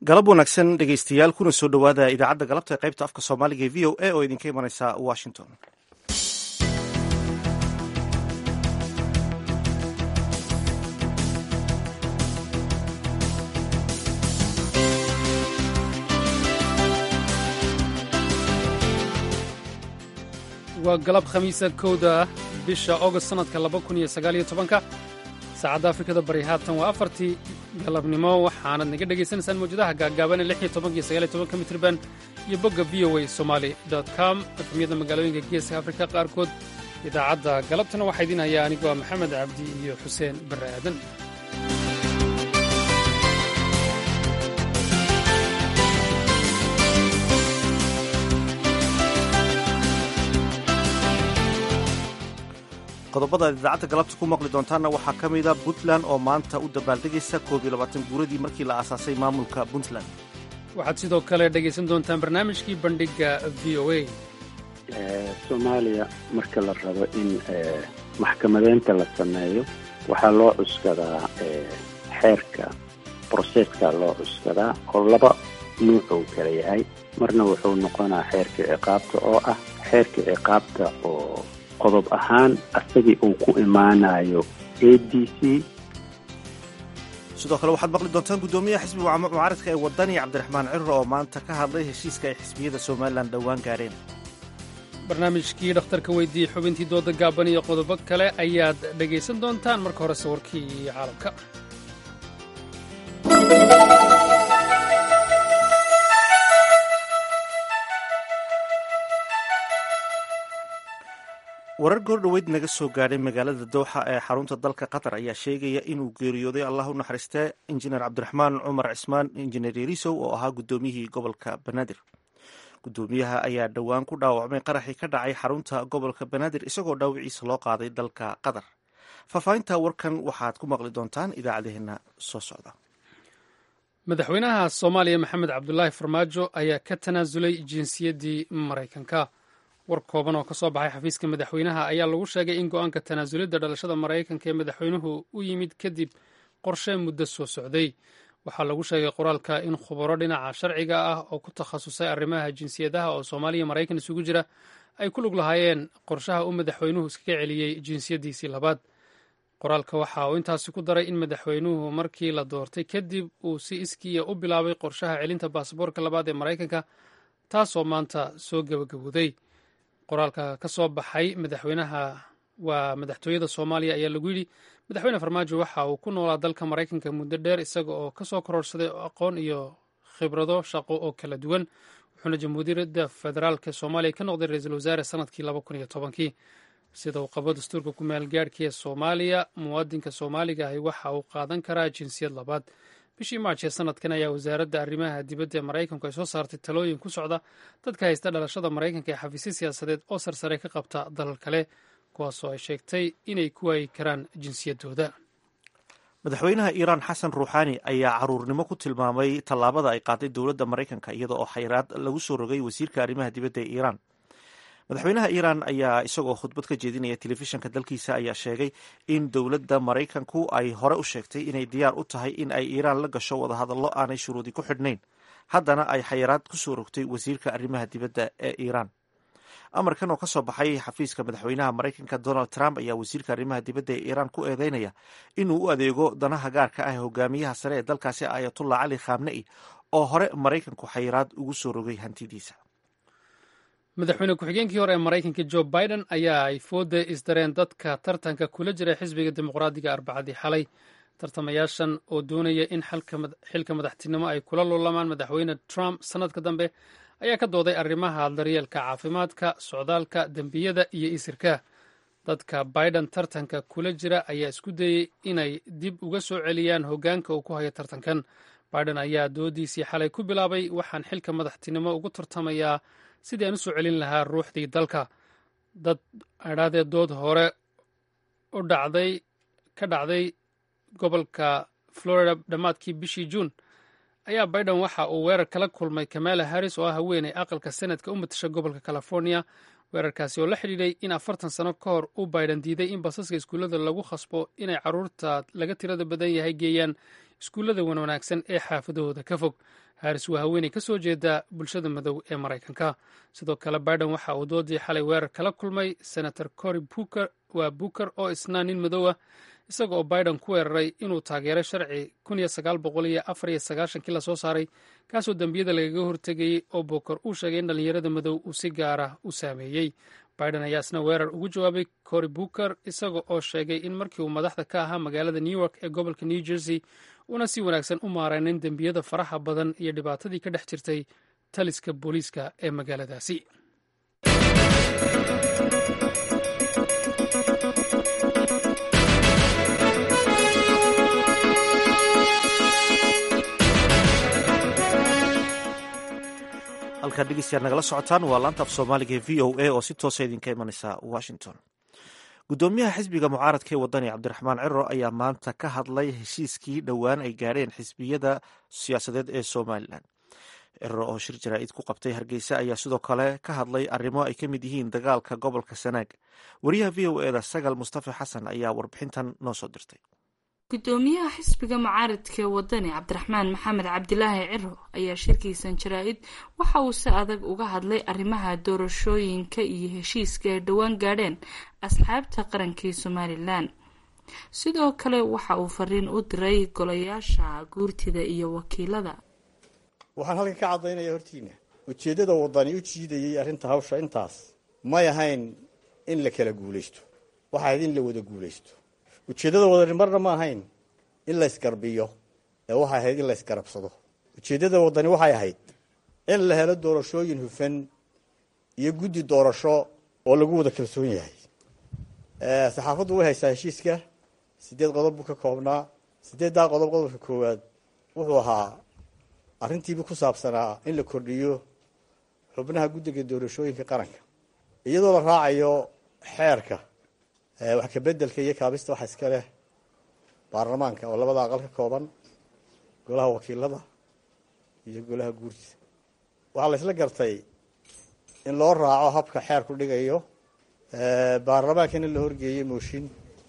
galab wanaagsan dhegeystayaal kuna soo dhowaada idaacadda galabta ee qaybta afka soomaaliga ee v o a oo idinka imanaysa washington waa galab khamiisa kowda bisha august sannadka laba kun iyo sagaaliyo tobanka saacadda afrikada bari haatan waa afartii galabnimo waxaanad naga dhegaysanaysaan mawjadaha gaagaaban ee lix iyo tobanka iyo sagaaliyo tobanka mitriban iyo bogga v o a somali com efemyada magaalooyinka geeska afrika qaarkood idaacadda galabtana waxaa idiin hayaa anigoo maxamed cabdi iyo xuseen barre aadan qodobada aad idaacadda galabta ku maqli doontaanna waxaa ka mida puntland oo maanta u dabaaldegaysa koob iyo labaatan guuradii markii la aasaasay maamulka puntland waxaad sidoo kale dhegaysan doontaan barnaamijkii bandhigga v o a soomaaliya marka la rabo in maxkamadeynta la sameeyo waxaa loo cuskadaa xeerka broseska loo cuskadaa oo laba nuuc uu kala yahay marna wuxuu noqonaa xeerka ciqaabta oo ah xeerka ciqaabta oo qodob ahaan asagii uu ku imaanayo a d c sidoo kale waxaad maqli doontaan guddoomiyaha xisbiga mucaaradka ee wadani cabdiraxmaan cirro oo maanta ka hadlay heshiiska ay xisbiyada somalilan dhowaan gaareen barnaamijkii dhakhtarka weydiiyey xubintii dooda gaaban iyo qodobo kale ayaad dhegaysan doontaan marka hore sawirkii caalamka warar goordhoweyd naga soo gaadhay magaalada dowxa ee xarunta dalka qatar ayaa sheegaya inuu geeriyooday allah u naxariistee injineer cabdiraxmaan cumar cismaan injineer yarisow oo ahaa guddoomiyihii gobolka banaadir guddoomiyaha ayaa dhowaan ku dhaawacmay qaraxii ka dhacay xarunta gobolka banaadir isagoo dhaawiciisa loo qaaday dalka qatar faahfaahinta warkan waxaad ku maqli doontaan idaacadeheena soo socda madaxweynaha soomaaliya maxamed cabdulaahi farmaajo ayaa ka tanaasulay jinsiyaddii maraykanka war kooban oo ka soo baxay xafiiska madaxweynaha ayaa lagu sheegay in go-aanka tanaasulidda dhalashada maraykanka ee madaxweynuhu u yimid kadib qorshe muddo soo socday waxaa lagu sheegay qoraalka in khubaro dhinaca sharciga ah oo ku takhasusay arrimaha jinsiyadaha oo soomaaliya maraykan isugu jira ay ku lug lahaayeen qorshaha uu madaxweynuhu iskaga celiyey jinsiyaddiisii labaad qoraalka waxa uu intaasi ku daray in madaxweynuhu markii la doortay kadib uu si iskiya u bilaabay qorshaha celinta baasaboorka labaad ee maraykanka taasoo maanta soo gebagabowday qoraalka ka soo baxay madaxweynaha waa madaxtooyada soomaaliya ayaa lagu yidhi madaxweyne farmaajo waxa uu ku noolaa dalka maraykanka muddo dheer isaga oo ka soo kororsaday aqoon iyo khibrado shaqo oo kala duwan wuxuuna jamhuuriyadda federaalka soomaaliya ka noqday ra-iisul wasaare sanadkii laba kun iyo tobankii sida uu qabo dastuurka ku-meel gaadhkii ee soomaaliya muwaadinka soomaaliga ahi waxa uu qaadan karaa jinsiyad labaad bishii maarch ee sanadkan ayaa wasaaradda arrimaha dibadda ee maraykanku ay soo saartay talooyin ku socda dadka haysta dhalashada maraykanka ee xafiisyo siyaasadeed oo sarsare ka qabta dalal kale kuwaasoo ay sheegtay inay ku waayi karaan jinsiyaddooda madaxweynaha iiraan xasan ruuxaani ayaa caruurnimo ku tilmaamay tallaabada ay qaaday dowladda maraykanka iyada oo xayraad lagu soo rogay wasiirka arrimaha dibadda ee iiraan madaxweynaha iiraan ayaa isagoo khudbad ka jeedinaya telefishanka dalkiisa ayaa sheegay in dowladda maraykanku ay hore u sheegtay inay diyaar u tahay in ay iiraan la gasho wadahadallo aanay shuruudi ku xidhnayn haddana ay xayiraad ku soo rogtay wasiirka arrimaha dibadda ee iiraan amarkan oo ka soo baxay xafiiska madaxweynaha maraykanka donald trump ayaa wasiirka arrimaha dibadda ee iiraan ku eedeynaya inuu u adeego danaha gaarka ah hogaamiyaha sare ee dalkaasi ayatullah cali khamne'i oo hore maraykanku xayiraad ugu soo rogay hantidiisa madaxweyne ku-xigeenkii hore ee maraykanka jo biden ayaa ay fooda isdareen dadka tartanka kula jira xisbiga dimuqraadiga arbacadii xalay tartamayaashan oo doonaya in xilka madaxtinimo ay kula lulamaan madaxweyne trump sannadka dambe ayaa ka dooday arrimaha daryeelka caafimaadka socdaalka dembiyada iyo isirka dadka biden tartanka kula jira ayaa isku dayey inay dib uga soo celiyaan hoggaanka uu ku hayo tartankan biden ayaa doodiisii xalay ku bilaabay waxaan xilka madaxtinimo ugu tartamayaa sidii aan u soo celin lahaa ruuxdii dalka dad adhaadee dood hore u dhacday ka dhacday gobolka florida dhammaadkii bishii juun ayaa biden waxa uu weerar kala kulmay kamala harris oo ah haweeney aqalka senatka u matasha gobolka california weerarkaasi oo la xidhiidhay in afartan sano ka hor uu biden diiday in basaska iskuullada lagu khasbo inay carruurta laga tirada badan yahay geeyaan iskuullada wanwanaagsan ee xaafadahooda ka fog haris waa haweeney ka soo jeeda bulshada madow ee maraykanka sidoo kale biden waxa uu doodii xalay weerar kala kulmay senator cory buker waa buker oo isna nin madow ah isaga oo biden ku weeraray inuu taageeray sharci kii lasoo saaray kaasoo dembiyada lagaga hortegayey oo buker uu sheegay in dhallinyarada madow uu si gaara u saameeyey biden ayaa isna weerar ugu jawaabay cory buker isaga oo sheegay in markii uu madaxda ka ahaa magaalada new york ee gobolka new jersey una si wanaagsan u maaraynin dembiyada faraha badan iyo dhibaatadii ka dhex jirtay taliska booliiska ee magaaladaasi halkaad dhegeystayaad nagala socotaan waa laanta af soomaaliga ee v o a oo si toosa idinka imanaysa washington guddoomiyaha xisbiga mucaaradka ee wadani cabdiraxmaan ciro ayaa maanta ka hadlay heshiiskii dhowaan ay gaadheen xisbiyada siyaasadeed ee somalilan ciro oo shir jaraa'id ku qabtay hargeysa ayaa sidoo kale ka hadlay arrimo ay ka mid yihiin dagaalka gobolka sanaag wariyaha v o eda sagal mustafa xasan ayaa warbixintan noo soo dirtay gudoomiyaha xisbiga mucaaradka ee wadani cabdiraxmaan maxamed cabdilaahi ciro ayaa shirkiisan jaraa-id waxa uu si adag uga hadlay arrimaha doorashooyinka iyo heshiiska ay dhowaan gaadheen asxaabta qarankii somalilan sidoo kale waxa uu fariin u diray golayaasha guurtida iyo wakiilada waxaan halkan ka caddaynaya hortiina ujeeddada wadani u jiidayay arrinta hawsha intaas may ahayn in la kala guulaysto waxa ahayd in la wada guulaysto ujeeddada wadani marna ma ahayn in laysgarbiyo ee waxay ahayd in laysgarabsado ujeeddada wadani waxay ahayd in la helo doorashooyin hufan iyo guddi doorasho oo lagu wada kalsoon yahay saxaafaddu way haysaa heshiiska siddeed qodob buu ka koobnaa siddeeddaa qodob qodobka koowaad wuxuu ahaa arrintiibu ku saabsanaa in la kordhiyo xubnaha guddiga doorashooyinka qaranka iyadoo la raacayo xeerka wax kabeddelka iyo kaabista waxa iska leh baarlamaanka oo labada aqal ka kooban golaha wakiilada iyo golaha guurtida waxaa la isla gartay in loo raaco habka xeerku dhigayo baarlamaankana la horgeeyey mooshin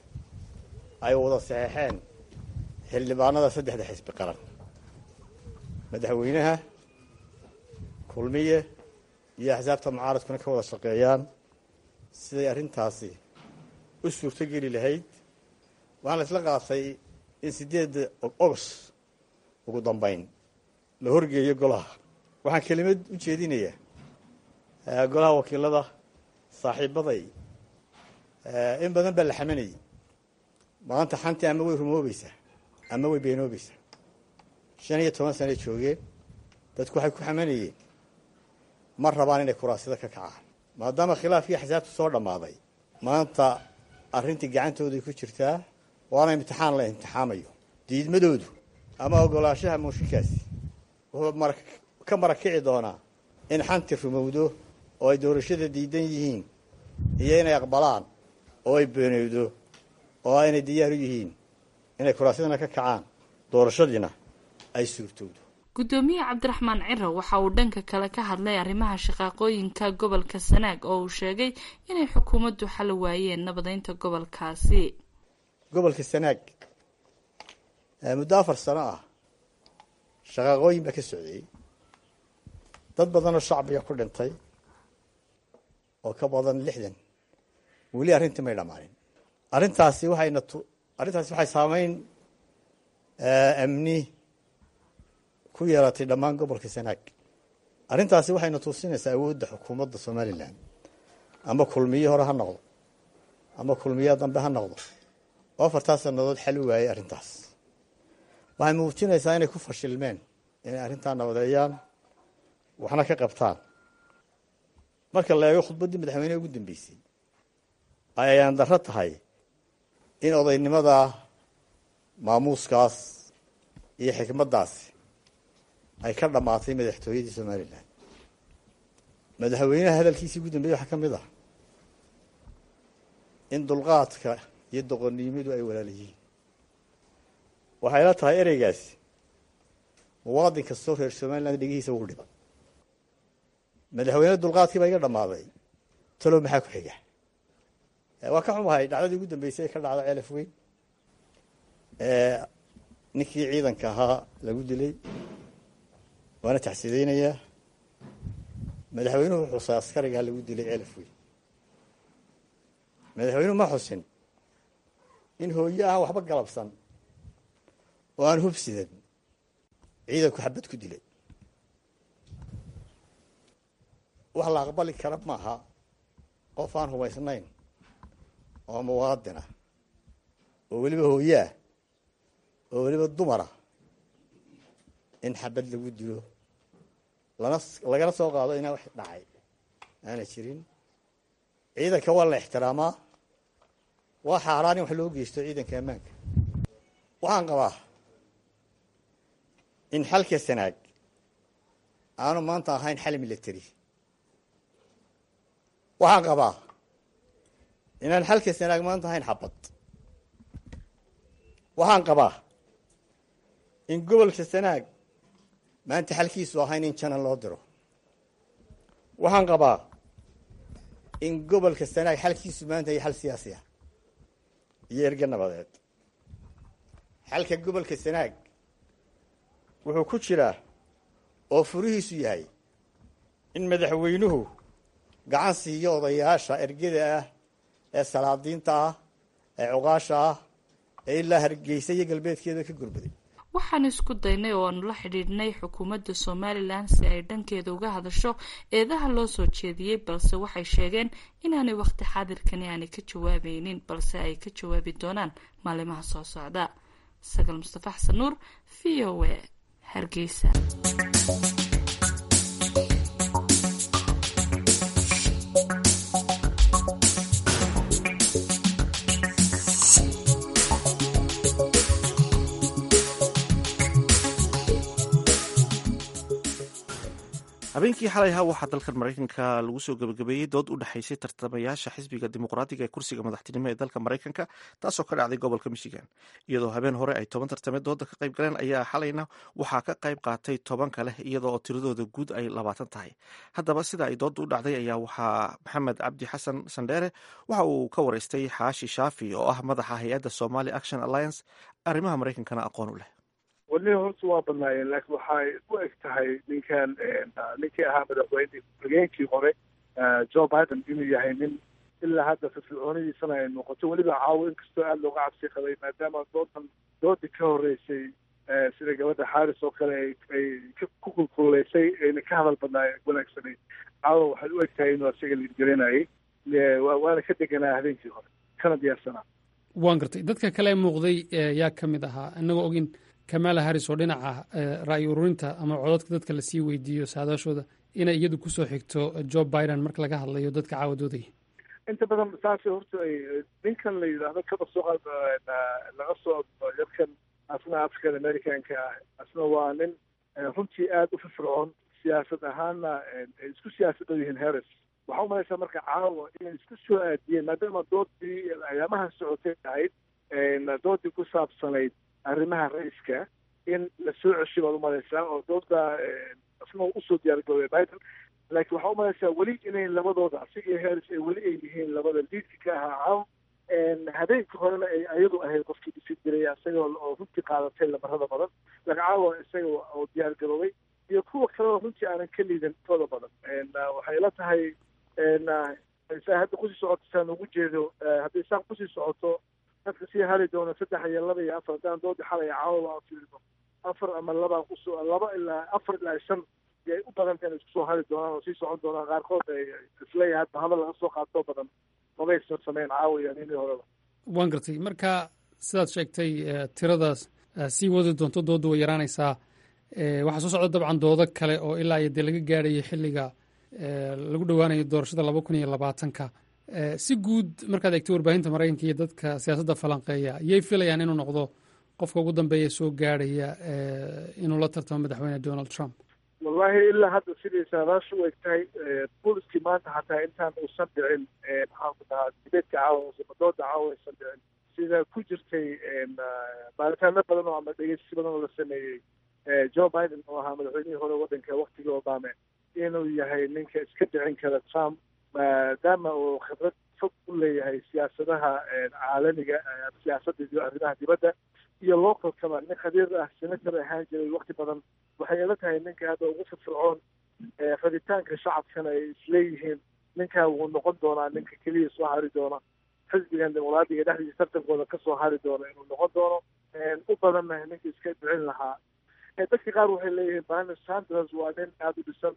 ay wada saxeexeen xildhibaanada saddexda xisbi qaran madaxweynaha kulmiye iyo axsaabta mucaaradkuna ka wada shaqeeyaan siday arrintaasi u suurto geli lahayd waxaan la isla qaatay in siddeedda ogos ugu dambayn la horgeeyo golaha waxaan kelimad u jeedinayaa golaha wakiilada saaxiibaday in badan baa la xamanayay maanta xantii ama way rumoobaysaa ama way beenoobaysaa shan iyo toban sanay joogeen dadku waxay ku xamanayeen ma rabaan inay kuraasida ka kacaan maadaama khilaafkii axsaabtu soo dhammaaday maanta arrintii gacantooday ku jirtaa waana imtixaan la imtixaamayo diidmadoodu ama ogolaanshaha mooshinkaasi wuxuu ka marakici doonaa in xanti rumowdo oo ay doorashada diidan yihiin iyo inay aqbalaan oo ay beenowdo oo aynay diyaar u yihiin inay kuraasyadana ka kacaan doorashadiina ay suurtowdo gudoomiye cabdiraxmaan ciro waxa uu dhanka kale ka hadlay arrimaha shaqaaqooyinka gobolka sanaag oo uu sheegay inay xukuumaddu xali waayeen nabadeynta gobolkaasi gobolka sanaag muddo afar sano ah shaqaaqooyin baa ka socdeeyey dad badanoo shacbiga ku dhintay oo ka badan lixdan weli arrintii may dhammaanin arrintaasi waxayna tu arrintaasi waxay saameyn amni ku yeelatay dhammaan gobolka sanaag arrintaasi waxayna tuusinaysaa awoodda xukuumadda somalilan ama kulmiye hore ha noqdo ama kulmiye dambe ha noqdo oo afartaas sannadood xal u waayey arrintaas waxay muujinaysaa inay ku fashilmeen inay arrintaa nabadeeyaan waxna ka qabtaan marka la eego khudbaddii madaxweyneha ugu dambeysay ay ayaan darro tahay in odaynimada maamuuskaas iyo xikmaddaasi ay ka dhammaatay madaxtooyadii somalilan madaxweynaha hadalkiisii ugu dambeeyey waxaa ka mid ah in dulqaadka iyo doqonnimadu ay walaal yihiin waxay la tahay ereygaasi muwaadin kastoo reer somaliland dhegihiisa ugu dhiba madaxweyne dulqaadkii baa iga dhammaaday talow maxaa ku xiga waa ka xumahay dhacdadii ugu dambeysay ee ka dhacda ceelaf weyn ninkii ciidanka ahaa lagu dilay waana taxsideynayaa madaxweynuhu xusay askarigaa lagu dilay ceelaf weyn madaxweynuhu ma xusin in hooye aan waxba galabsan oo aan hubsidan ciidanku xabad ku dilay wax la aqbali kara maaha qof aan hubaysnayn oo muwaadinah oo weliba hooyeah oo weliba dumarah in xabad lagu dilo lana lagala soo qaado inaa wax dhacay aana jirin ciidanka waa la ixtiraamaa waa xaaraan in wax loo geysto ciidanka ammaanka waxaan qabaa in xalka sanaag aanu maanta ahayn xal military waxaan qabaa inaan xalka sanaag maanta ahayn xabad waxaan qabaa in gobolka sanaag maanta xalkiisu ahayn in janan loo diro waxaan qabaa in gobolka sanaag xalkiisu maanta iyo xal siyaasi ah iyo erge nabadeed xalka gobolka sanaag wuxuu ku jiraa oo furihiisu yahay in madaxweynuhu gacan siiyo odayaasha ergada ah ee salaadiinta ah ee cuqaasha ah ee ilaa hargeysa iyo galbeedkeeda ka gurbaday waxaan isku daynay oo aanu la xidhiidhnay xukuumadda somalilan si ay dhankeeda uga hadasho eedaha loo soo jeediyey balse waxay sheegeen inaanay wakhti xaadirkani aanay ka jawaabaynin balse ay ka jawaabi doonaan maalimaha soo socda sagal mustafa xasan nuur v o a hargeysa habeenkii xalay ahaa waxaa dalkan maraykanka lagu soo gebagabeeyey dood u dhexaysay tartamayaasha xisbiga dimuqraadiga ee kursiga madaxtinimo ee dalka maraykanka taasoo ka dhacday gobolka michigan iyadoo habeen hore ay toban tartame dooda ka qayb galeen ayaa xalayna waxaa ka qayb qaatay toban kale iyadoo oo tiradooda guud ay labaatan tahay haddaba sida ay dooda u dhacday ayaa waxaa maxamed cabdi xasan sandheere waxa uu ka wareystay xaashi shaafi oo ah madaxa hay-adda somali action alliance arrimaha maraykankana aqoon u leh weli horta waa badnaayeen laakiin waxay u eg tahay ninkan ninkii ahaa madaxweyne ku-xigeenkii hore joe biden inuu yahay nin ilaa hadda firfircoonidiisana ay noqoto weliba caawo inkastoo aada looga cabsi qabay maadaama doodan doodii ka horreysay sida gabadha xaaris oo kale ay ku kulkuleysay ayna ka hadal badnaay wanaagsanay caawa waxay u eg tahay inuu isaga liidgelinayay waana ka deganaa habeenkii hore kana diyaarsanaa waan gartay dadka kale muuqday yaa ka mid ahaa inagoo ogin kamala harris oo dhinaca ra'yi ururinta ama cododka dadka lasii weydiiyo saadaashooda inay iyadu kusoo xigto joe biden marka laga hadlayo dadka caawadoodaya inta badan saas horta ay ninkan la yidhaahdo kaba soo laga soo yarkan asna african americanka ah asna waa nin runtii aada u firfircoon siyaasad ahaanna ay isku siyaasad yihiin harris waxaa umalaysaa marka caawa inay isku soo aadiyeen maadaama doodii ayaamaha socotay ahayd doodii ku saabsanayd arrimaha ra-iska in la soo ceshay baad umalaysaa oo dooda asna usoo diyaargaroobay biden laakiin waxaa umalaysaa weli inay labadooda asiga iyo harris ay weli ay yihiin labada liidka ka ahaa caaw habeenka horena ay ayadu ahayd qofkii dhisi jiray isaga oo runtii qaadatay lamarada badan laakiin caawa isaga oo diyaargaroobay iyo kuwa kaleo runtii aanan ka liidan tooda badan waxay la tahay saa hadda kusii socoto saan ugu jeedo hadday saa kusii socoto dadka sii hali doono saddex iyo laba iyo afar haddaan doodi xalaya caawa aan fiirino afar ama laba kusoo laba ilaa afar ilaa shan yay u badanta inay isku soo hali doonaan oo sii socon doonaan qaarkood ay isleeyahay hadda hadal laga soo qaato badan mabaysan sameyn caawa iyo ninii horeba waan gartay marka sidaad sheegtay tiradaas sii wadi doonto dooda way yaraanaysaa waxaa soo socda dabcan doodo kale oo ilaa iyo dee laga gaadhayo xilliga lagu dhowaanayo doorashada laba kun iyo labaatanka si guud markaad eegtay warbaahinta maraykanka iyo dadka siyaasadda falanqeeya yay filayaan inuu noqdo qofka ugu dambeeya soo gaadhaya inuu la tartamo madaxweyne donald trump wallahi ilaa hadda sidii saadaasha u eg tahay booliskii maanta xataa intaan uusan dhicin maxaan ku dhahaa dibeedka caawa dooda caawa aysan dhicin sida ku jirtay baaritaano badan oo ama dhegeysi badan oo la sameeyey joe biden oo ahaa madaxweynihii hore waddanka waktigii obame inuu yahay ninka iska dhicin kara trump maadaama uu khibrad fog u leeyahay siyaasadaha caalamiga siyaasadda iyo arrimaha dibadda iyo localkaba nin khabiir ah senator ahaan jiray wakti badan waxay ila tahay ninka hadda ugu firfircoon rabitaanka shacabkana ay isleeyihiin ninkaa wuu noqon doonaa ninka keliya soo hari doona xisbigan dimuqraadiga dhexdiisa tartankooda kasoo hari doona inuu noqon doono u badanna ninka iska dhicin lahaa dadka qaar waxay leeyihiin barney sanders waa nin aada u dhisan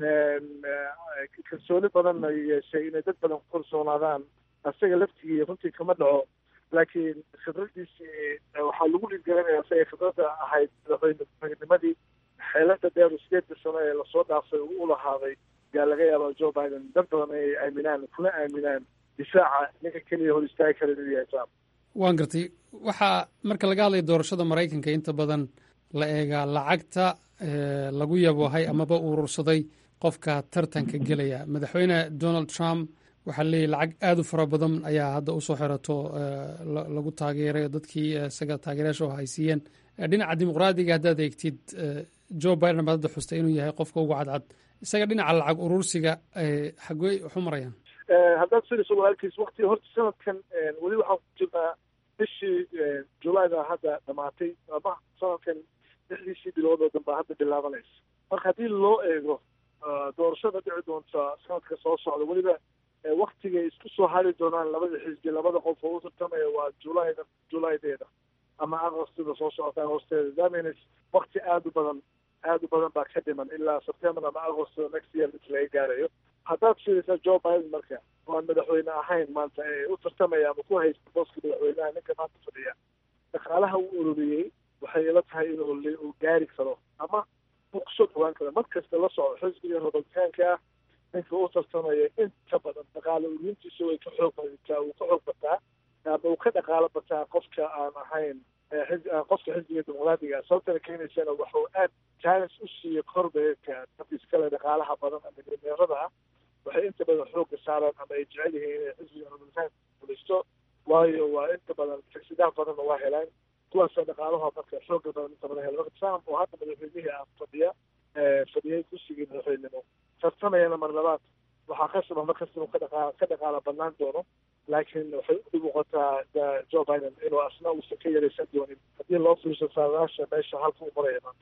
kalsooni badanna yeeshay inay dad badan ku kalsoonaadaan asaga laftigii runtii kama dhaco laakiin khibradiisii waxaa lagu dhigaranaya isaga khibradda ahayd madaxweynenimadii xeelada dheer sideedka sano ee lasoo dhaafay uu u lahaaday yaa laga yaaba joe biden dad badan ay aaminaan kuna aaminaan difaaca ninka keliya hor istaagi kara inuu yahay trump waan gartay waxaa marka laga hadlaya doorashada maraykanka inta badan la eegaa lacagta lagu yaboohay amaba urursaday qofka tartanka gelaya madaxweyne donald trump waxaa leeyahy lacag aada u fara badan ayaa hadda usoo xirato lagu taageeray dadkii isaga taageerayaasha oo haysiiyeen dhinaca dimuqraadiga haddaad eegtid joe biden baad hadda xustay inuu yahay qofka ugu cadcad isaga dhinaca lacag urursiga xagey waxu marayaan haddaad fiiriso walaalkiis wakti horta sanadkan weli waxaan ku jirnaa bishii julayda hadda dhamaatay ama sanadkan lixdiisii bilood oo danbaa hadda bilaabanaysa marka haddii loo eego doorashada dhici doonta sanadka soo socda weliba waktigay isku soo hari doonaan labada xisbi labada qof oo u tartamaya waa julayda julaydeeda ama agostida soo socota agosteeda damins wakti aada u badan aada u badan baa ka dhiman ilaa september ama agost next year inta laga gaarayo haddaad fiirisaa joe biden marka oo aan madaxweyne ahayn maanta ee u tartamaya ama ku haysta booska madaxweynaha ninka maanta fadhiya dhaqaalaha uu ururiyey waxay ila tahay inuu gaari karo ama uu kusoo dhawaan karo mar kasta la socdo xisbiga republikaanka ah ninka u tartamaya inta badan dhaqaale ururintiisa way ka xoog badataa uu ka xoog bataa ama uu ka dhaqaalo bataa qofka aan ahayn qofka xisbiga dimuqraadiga sababtana keenaysana waxuu aad challenge u siiyo korbeedka dadka iskale dhaqaalaha badan ama milyaneerada ah waxay inta badan xooga saaraan ama ay jecel yihiin inay xisbiga republikaanka fulisto waayo waa inta badan taksidaha badanna waa helaan kuwaasa dhaqaalaha marka xooga badan inta badan hela marka trump oo hadda madaxweynihii ah fadhiya fadhiyay kursigii madaxweynimo tartamayana mar labaad waxaa khasaba mar kasta inuu ka dhaqa ka dhaqaala banaan doono laakiin waxay u muuqataa joe biden inuu asna uusan ka yaraysan doonin haddii loo fiirso saadaasha meesha halka u maraya maanta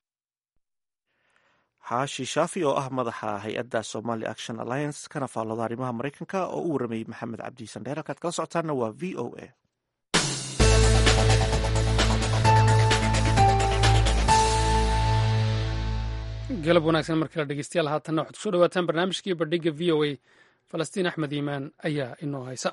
xaashi shaafi oo ah madaxa hay-adda somali action alliance kana faallooda arrimaha maraykanka oo u waramayey maxamed cabdi sandheer halkaad kala socotaana waa v o a galab wanaagsan mar kale dhegeystayaal haatanna waxaad kusoo dhawaataan barnaamijkii bandhiga v o a falastiin axmed iimaan ayaa inoo haysa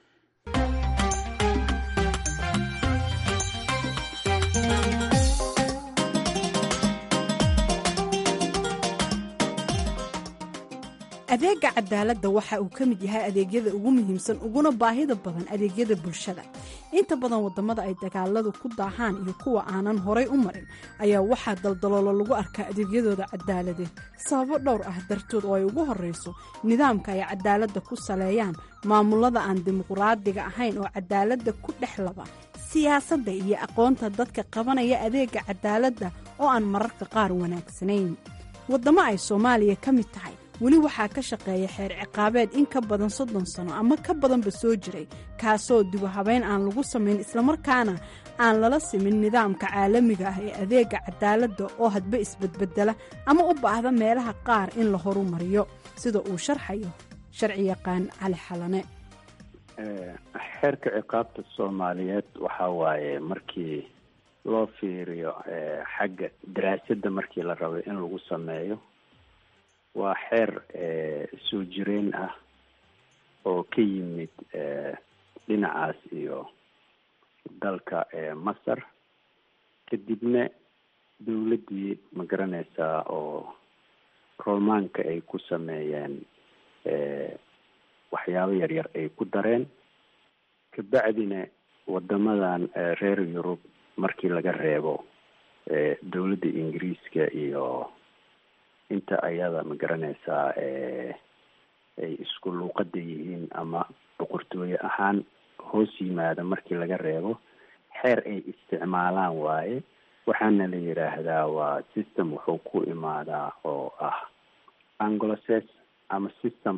adeega cadaaladda waxa uu ka mid yahay adeegyada ugu muhiimsan uguna baahida badan adeegyada bulshada inta badan wadamada ay dagaaladu ku daahaan iyo kuwa aanan horay u marin ayaa waxaa daldaloolo lagu arkaa adeegyadooda cadaaladeed sababo dhowr ah dartood oo ay ugu horeyso nidaamka ay cadaaladda ku saleeyaan maamulada aan dimuqraadiga ahayn oo cadaaladda ku dhex laba siyaasadda iyo aqoonta dadka qabanaya adeega cadaaladda oo aan mararka qaar wanaagsanayn wadamo ay soomaaliya ka mid tahay weli waxaa ka shaqeeya xeer ciqaabeed in ka badan soddon sano ama ka badanba soo jiray kaasoo dibu habeyn aan lagu samayn islamarkaana aan lala simin nidaamka caalamiga ah ee adeega cadaaladda oo hadba isbedbedela ama u baahda meelaha qaar in la horumariyo sida uu sharxayo sharci yaqaan cali xalane xeerka ciqaabta soomaaliyeed waxaa waaye markii loo fiiriyo xagga daraasadda markii la rabay in lagu sameeyo waa xeer soo jireen ah oo ka yimid dhinacaas iyo dalka masar kadibna dawladdii ma garanaysaa oo romaanka ay ku sameeyeen waxyaabo yaryar ay ku dareen kabacdina wadamadan reer yurub markii laga reebo dawladda ingiriiska iyo inta ayada ma garanaysaa ay isku luuqada yihiin ama boqortooye ahaan hoos yimaada markii laga reebo xeer ay isticmaalaan waaye waxaana la yidhaahdaa waa system wuxuu ku imaadaa oo ah angloces ama system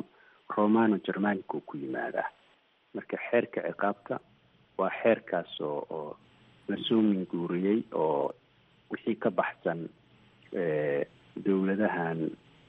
romano germanica uu ku yimaadaa marka xeerka ciqaabta waa xeerkaas oo oo lasoo minguuriyey oo wixii ka baxsan dowladahan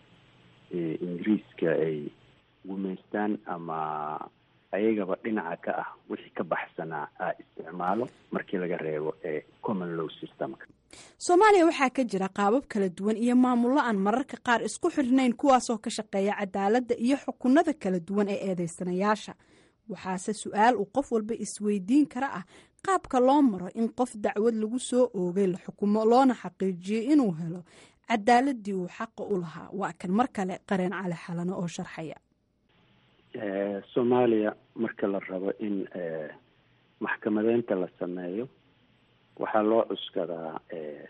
ingiriiska ay gumaystaan ama ayagaba dhinaca ka ah wixii ka baxsanaa a isticmaalo markii laga reebo ee common law systemka soomaaliya waxaa ka jira qaabab kala duwan iyo maamullo aan mararka qaar isku xirnayn kuwaasoo ka shaqeeya cadaaladda iyo xukunada kala duwan ee eedeysanayaasha waxaase su-aal uu qof walba isweydiin kara ah qaabka loo maro in qof dacwad lagu soo oogay la xukumo loona xaqiijiyey inuu helo cadaaladii uu xaqa u lahaa waa kan mar kale qareen cali xalano oo sharxaya soomaaliya marka la rabo in maxkamadeynta la sameeyo waxaa loo cuskadaa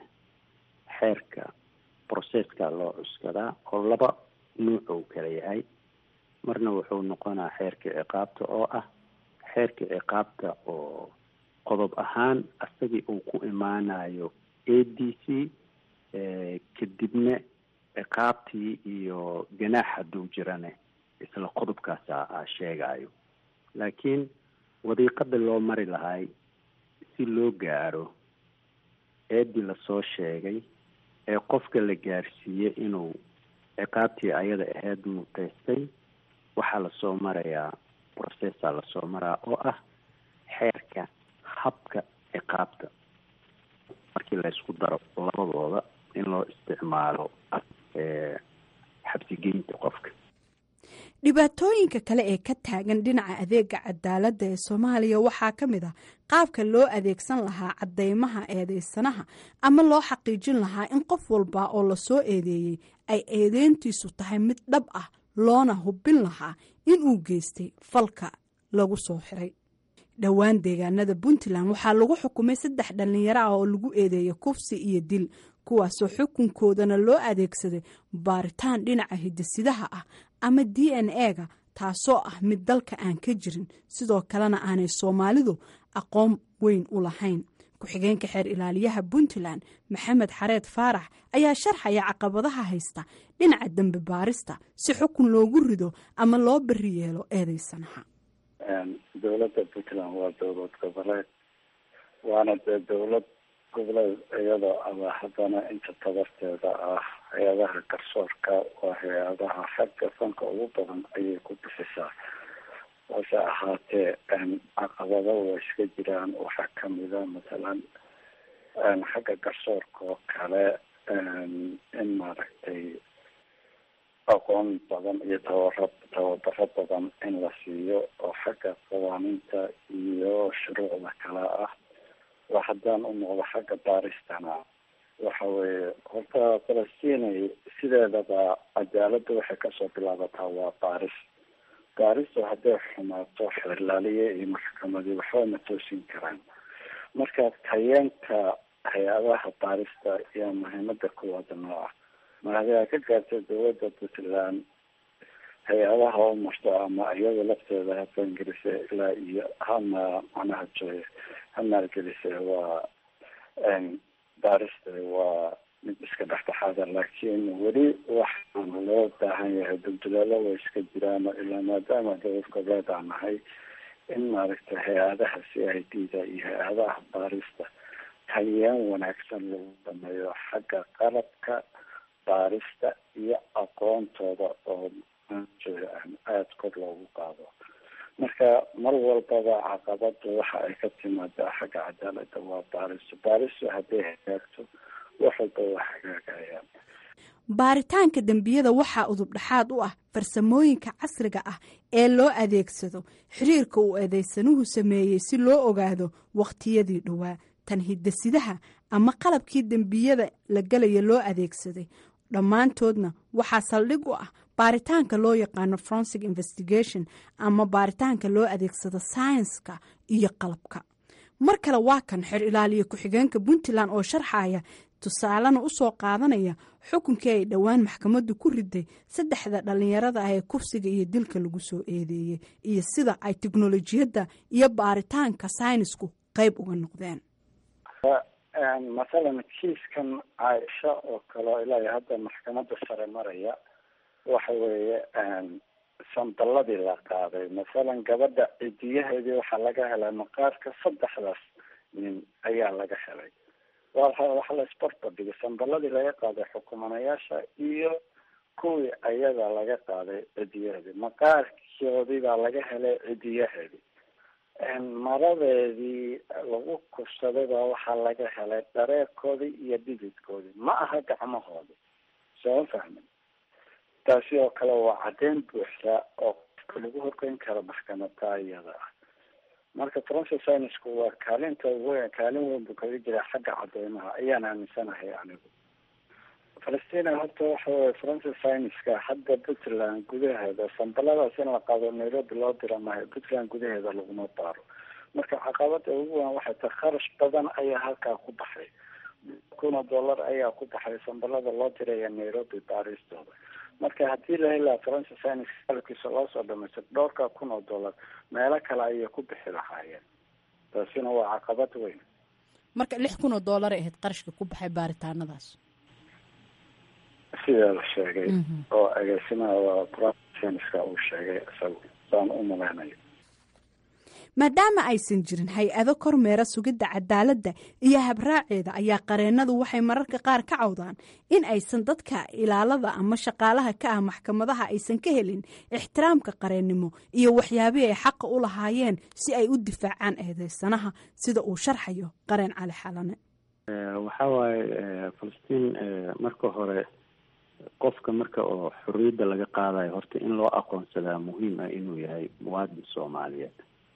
xeerka processka loo cuskadaa oo laba nuuc uu kala yahay marna wuxuu noqonaa xeerka ciqaabta oo ah xeerka ciqaabta oo qodob ahaan asagii uu ku imaanayo a d c kadibna ciqaabtii iyo ganaax hadduu jirane isla qodobkaasa a sheegayo laakiin wadiiqada loo mari lahay si loo gaaro eedii lasoo sheegay ee qofka la gaarsiiyey inuu ciqaabtii ayada ahayd mutaystay waxaa lasoo marayaa processa lasoo maraa oo ah xeerka habka ciqaabta markii laysku daro labadooda in loo isticmaalo xabsigeynta qofka dhibaatooyinka kale ee ka taagan dhinaca adeega cadaaladda ee soomaaliya waxaa ka mid ah qaabka loo adeegsan lahaa caddeymaha eedeysanaha ama loo xaqiijin lahaa in qof walba oo lasoo eedeeyey ay eedeyntiisu tahay mid dhab ah loona hubin lahaa inuu geystay falka lagu soo xiray dhowaan deegaanada puntland waxaa lagu xukumay saddex dhallinyaro ah oo lagu eedeeyay kufsi iyo dil kuwaasoo xukunkoodana loo adeegsaday baaritaan dhinaca hidisidaha ah ama d n e-ga taasoo ah mid dalka aan ka jirin sidoo kalena aanay soomaalidu aqoon weyn u lahayn ku-xigeenka xeer ilaaliyaha puntland maxamed xareed faarax ayaa sharxaya caqabadaha haysta dhinaca dembi baarista si xukun loogu rido ama loo beri yeelo eedeysanaha dowladda puntland waa dowlad goboleed waana dee dowlad goboleed iyadoo ama haddana inta tabarteeda ah hay-adaha garsoorka waa hay-adaha xagga fanka ugu badan ayay ku bixisaa hase ahaatee caqabado waa iska jiraan waxaa kamida mathalan xagga garsoorka oo kale in maaragtay aqoon badan iyo tabara tababaro badan in la siiyo oo xagga qawaaniinta iyo shuruucda kale ah waa haddaan u noqdo xagga baaristana waxa weeye horta falastinay sideedaba cadaaladda waxay kasoo bilaabataa waa baaris baaristu hadday xumaato xeerlaaliye iyo maxkamadii waxba ma toosin karaan marka tayeenka hay-adaha baarista ayaa muhiimada koowaada noo ah mar haddii ay ka gaartay dowladda puntland hay-adaha u marto ama iyada lafteeda ha fangelise ilaa iyo hama macnaha joy ha maalgelise waa baarista waa mid iska dhexdhexaada laakiin weli waxaan loo baahan yahay dulduleelo way iska jiraan ilaa maadaama dowlad goboleed aan nahay in maaragtay hay-adaha c i d da iyo hay-adaha baarista taliyaan wanaagsan lagu sameeyo xagga qalabka baarista iyo aqoontooda oo aada kor loogu qaado marka mar walbaba caqabada waxa ay ka timaadaa xagga cadaalada waa baaristo baaristu hadday hagaagto wax walba waa hagaagayaan baaritaanka dembiyada waxaa udub dhexaad u ah farsamooyinka casriga ah ee loo adeegsado xiriirka uu eedeysanuhu sameeyey si loo ogaado wakhtiyadii dhowaa tan hidasidaha ama qalabkii dembiyada la gelaya loo adeegsaday dhammaantoodna waxaa saldhig u ah baaritaanka loo yaqaano forensic investigation ama baaritaanka loo adeegsado sayenska iyo qalabka mar kale waa kan xer ilaaliya ku-xigeenka puntland oo sharxaya tusaalena usoo qaadanaya xukunkii ay dhowaan maxkamaddu ku riday saddexda dhallinyarada ah ee kufsiga iyo dilka lagu soo eedeeyey iyo sida ay teknolojiyadda iyo baaritaanka saynisku qeyb uga noqdeen mathalan kiiskan caaisha oo kale ilaa hadda maxkamadda sare maraya waxa weeye sandaladii la qaaday masalan gabadha cidiyaheedii waxaa laga helay maqaarka saddexdaas nin ayaa laga helay wa waxa la isbarbardhigay sandaladii laga qaaday xukumanayaasha iyo kuwii ayada laga qaaday cidiyaheedii maqaarkoodii baa laga helay cidiyaheedii maradeedii lagu kursaday baa waxaa laga helay dhareerkoodii iyo dhididkoodii ma aha gacmahoodii soo fahmin taasi oo kale waa caddeyn buuxda oo qofka lagu horgeyn karo maxkamada iyada ah marka francis sinisku waa kaalinta weyn kaalin weyn buu kaga jiraa xagga cadeymaha ayaan aaminsanahay anigu falastina horta waxa weye francis siniska hadda puntland gudaheeda sambaladaas in la qaado nairobi loo dira mahay puntland gudaheeda laguma baaro marka caqabada ugu weyn waxay tahay kharash badan ayaa halkaa ku baxay kuna dollar ayaa ku baxay sambalada loo diraya nairobi baaristooda marka haddii la heli lahaa francis sinis qalabkiisa loo soo dhamaystay dhowrka kun oo dollar meelo kale ayay ku bixi lahaayeen taasina waa caqabad weyn marka lix kun oo dollar ay ahayd qarashka ku baxay baaritaanadaas sida la sheegay oo agaasimaha fransiska uu sheegay isagu saan u malaynaya maadaama aysan jirin hay-ado kormeera sugidda cadaaladda iyo habraaceeda ayaa qareennadu waxay mararka qaar ka cawdaan in aysan dadka ilaalada ama shaqaalaha ka ah maxkamadaha aysan ka helin ixtiraamka qareennimo iyo waxyaabihii ay xaqa u lahaayeen si ay u difaacaan eedeysanaha sida uu sharxayo qareen cali xalane waxaa waaye falastiin marka hore qofka marka oo xorriyadda laga qaadayo horta in loo aqoonsadaa muhiim ah inuu yahay muwaadin soomaaliyeed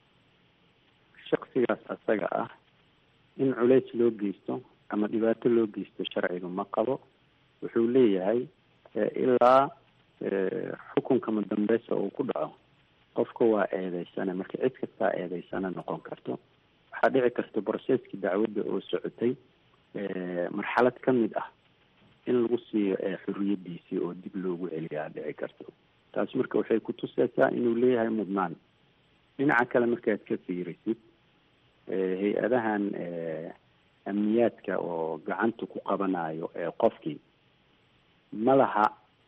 shaksigaas asaga ah in culeys loo geysto ama dhibaato loo geysto sharciga ma qabo wuxuu leeyahay ilaa xukunka madambeysa uu ku dhaco qofka waa eedeysane marka cid kastaa eedeysane noqon karto waxaa dhici karta broseskii dacwadda oo socotay marxalad ka mid ah in lagu siiyo xorriyadiisii oo dib loogu celiyaa dhici karto taas marka waxay kutuseysaa inuu leeyahay mudnaan dhinaca kale markaad ka fiirisid hay-adahan amniyaadka oo gacanta ku qabanayo qofkii ma laha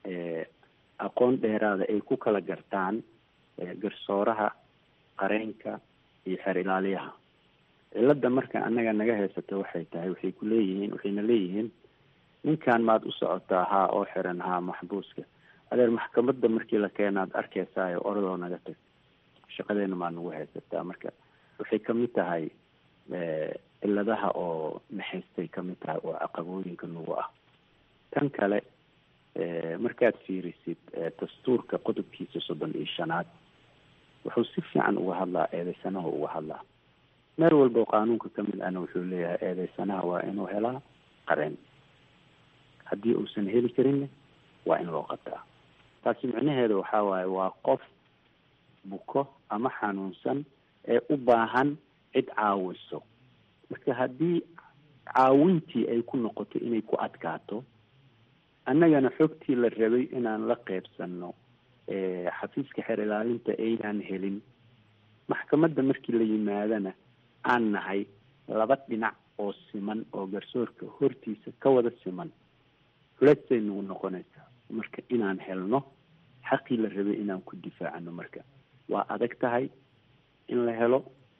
aqoon dheeraada ay ku kala gartaan garsooraha qareenka iyo xeer ilaaliyaha cilada marka annaga naga haysata waxay tahay waxay ku leeyihiin waxayna leeyihiin ninkan maad u socotaa haa oo xiran haa maxbuuska adeer maxkamadda markii la keenaad arkaysaayo oradoo naga tag shaqadeena maa nagu haysataa marka waxay kamid tahay ciladaha oo naxaystay kamid tahay oo caqabooyinka nagu ah tan kale markaad fiirisid dastuurka qodobkiisa soddon iyo shanaad wuxuu si fiican uga hadlaa eedeysanaha uga hadlaa meel walba oo qaanuunka kamid ahna wuxuu leeyahay eedeysanaha waa inuu helaa qareen haddii uusan heli karinna waa in loo qabtaa taasi micnaheeda waxaa waaye waa qof buko ama xanuunsan ee u baahan cid caawiso marka haddii caawintii ay ku noqoto inay ku adkaato annagana xogtii la rabay inaan la qeybsano xafiiska xeer ilaalinta aynaan helin maxkamadda markii la yimaadana aan nahay laba dhinac oo siman oo garsoorka hortiisa ka wada siman culeysay nagu noqonaysaa marka inaan helno xaqii la rabay inaan ku difaacano marka waa adag tahay in la helo